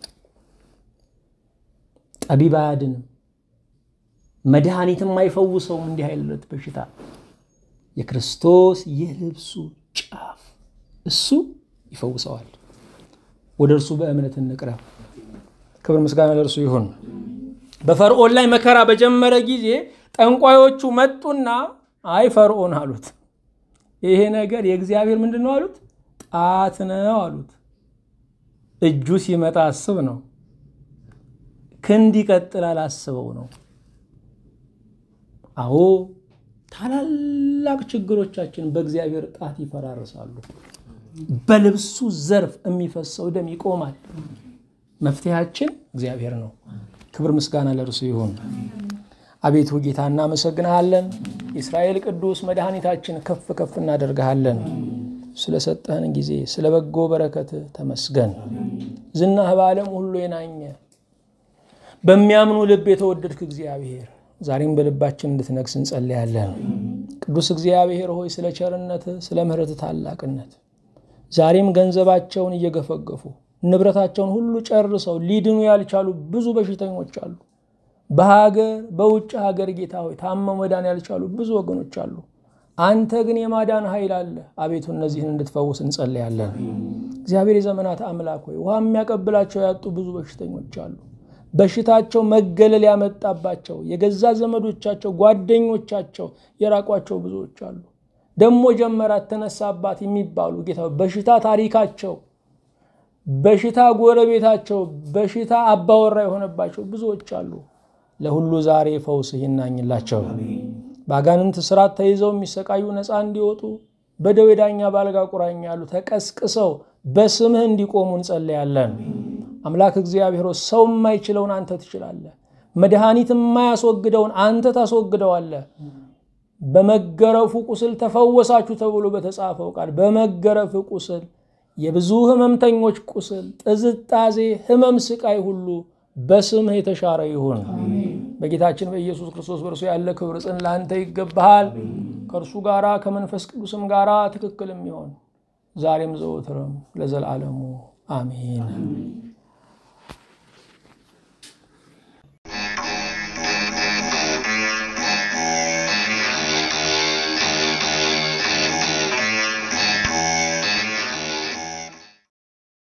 ጠቢብ አያድንም፣ መድኃኒትም አይፈውሰውም። እንዲህ አይነት በሽታ የክርስቶስ የልብሱ ጫፍ እሱ ይፈውሰዋል። ወደ እርሱ በእምነት እንቅረብ። ክብር ምስጋና ለእርሱ ይሁን። በፈርዖን ላይ መከራ በጀመረ ጊዜ ጠንቋዮቹ መጡና አይ ፈርዖን አሉት፣ ይሄ ነገር የእግዚአብሔር ምንድን ነው አሉት፣ ጣት ነው አሉት። እጁ ሲመጣ አስብ ነው፣ ክንድ ይቀጥላል አስበው ነው። አዎ ታላላቅ ችግሮቻችን በእግዚአብሔር ጣት ይፈራርሳሉ። በልብሱ ዘርፍ የሚፈሰው ደም ይቆማል። መፍትሄያችን እግዚአብሔር ነው። ክብር ምስጋና ለእርሱ ይሁን። አቤቱ ጌታ እናመሰግንሃለን። የእስራኤል ቅዱስ መድኃኒታችን ከፍ ከፍ እናደርግሃለን። ስለሰጠህን ጊዜ ስለ በጎ በረከት ተመስገን። ዝናህ በዓለም ሁሉ የናኘ በሚያምኑ ልብ የተወደድክ እግዚአብሔር ዛሬም በልባችን እንድትነግስ እንጸልያለን። ቅዱስ እግዚአብሔር ሆይ ስለ ቸርነት፣ ስለ ምሕረት ታላቅነት ዛሬም ገንዘባቸውን እየገፈገፉ ንብረታቸውን ሁሉ ጨርሰው ሊድኑ ያልቻሉ ብዙ በሽተኞች አሉ። በሀገር በውጭ ሀገር ጌታ ሆይ ታመው መዳን ያልቻሉ ብዙ ወገኖች አሉ። አንተ ግን የማዳን ኃይል አለ። አቤቱ እነዚህን እንድትፈውስ እንጸልያለን። እግዚአብሔር የዘመናት አምላክ ሆይ ውሃ የሚያቀብላቸው ያጡ ብዙ በሽተኞች አሉ። በሽታቸው መገለል ያመጣባቸው የገዛ ዘመዶቻቸው፣ ጓደኞቻቸው የራቋቸው ብዙዎች አሉ። ደሞ ጀመራት ተነሳባት የሚባሉ ጌታ በሽታ ታሪካቸው በሽታ ጎረቤታቸው በሽታ አባወራ የሆነባቸው ብዙዎች አሉ። ለሁሉ ዛሬ ፈውስህ ይናኝላቸው። በአጋንንት ስራት ተይዘው የሚሰቃዩ ነፃ እንዲወጡ በደዌ ዳኛ ባልጋ ቁራኛ ያሉ ተቀስቅሰው በስምህ እንዲቆሙ እንጸለያለን። አምላክ እግዚአብሔር ሰው የማይችለውን አንተ ትችላለህ። መድኃኒት የማያስወግደውን አንተ ታስወግደዋለህ። በመገረፉ ቁስል ተፈወሳችሁ ተብሎ በተጻፈው ቃል በመገረፍ ቁስል የብዙ ሕመምተኞች ቁስል፣ ጥዝጣዜ፣ ሕመም፣ ስቃይ ሁሉ በስምህ የተሻረ ይሁን። በጌታችን በኢየሱስ ክርስቶስ በእርሱ ያለ ክብር ጽን ለአንተ ይገባሃል። ከእርሱ ጋራ ከመንፈስ ቅዱስም ጋራ ትክክል የሚሆን ዛሬም ዘወትርም ለዘላለሙ አሜን።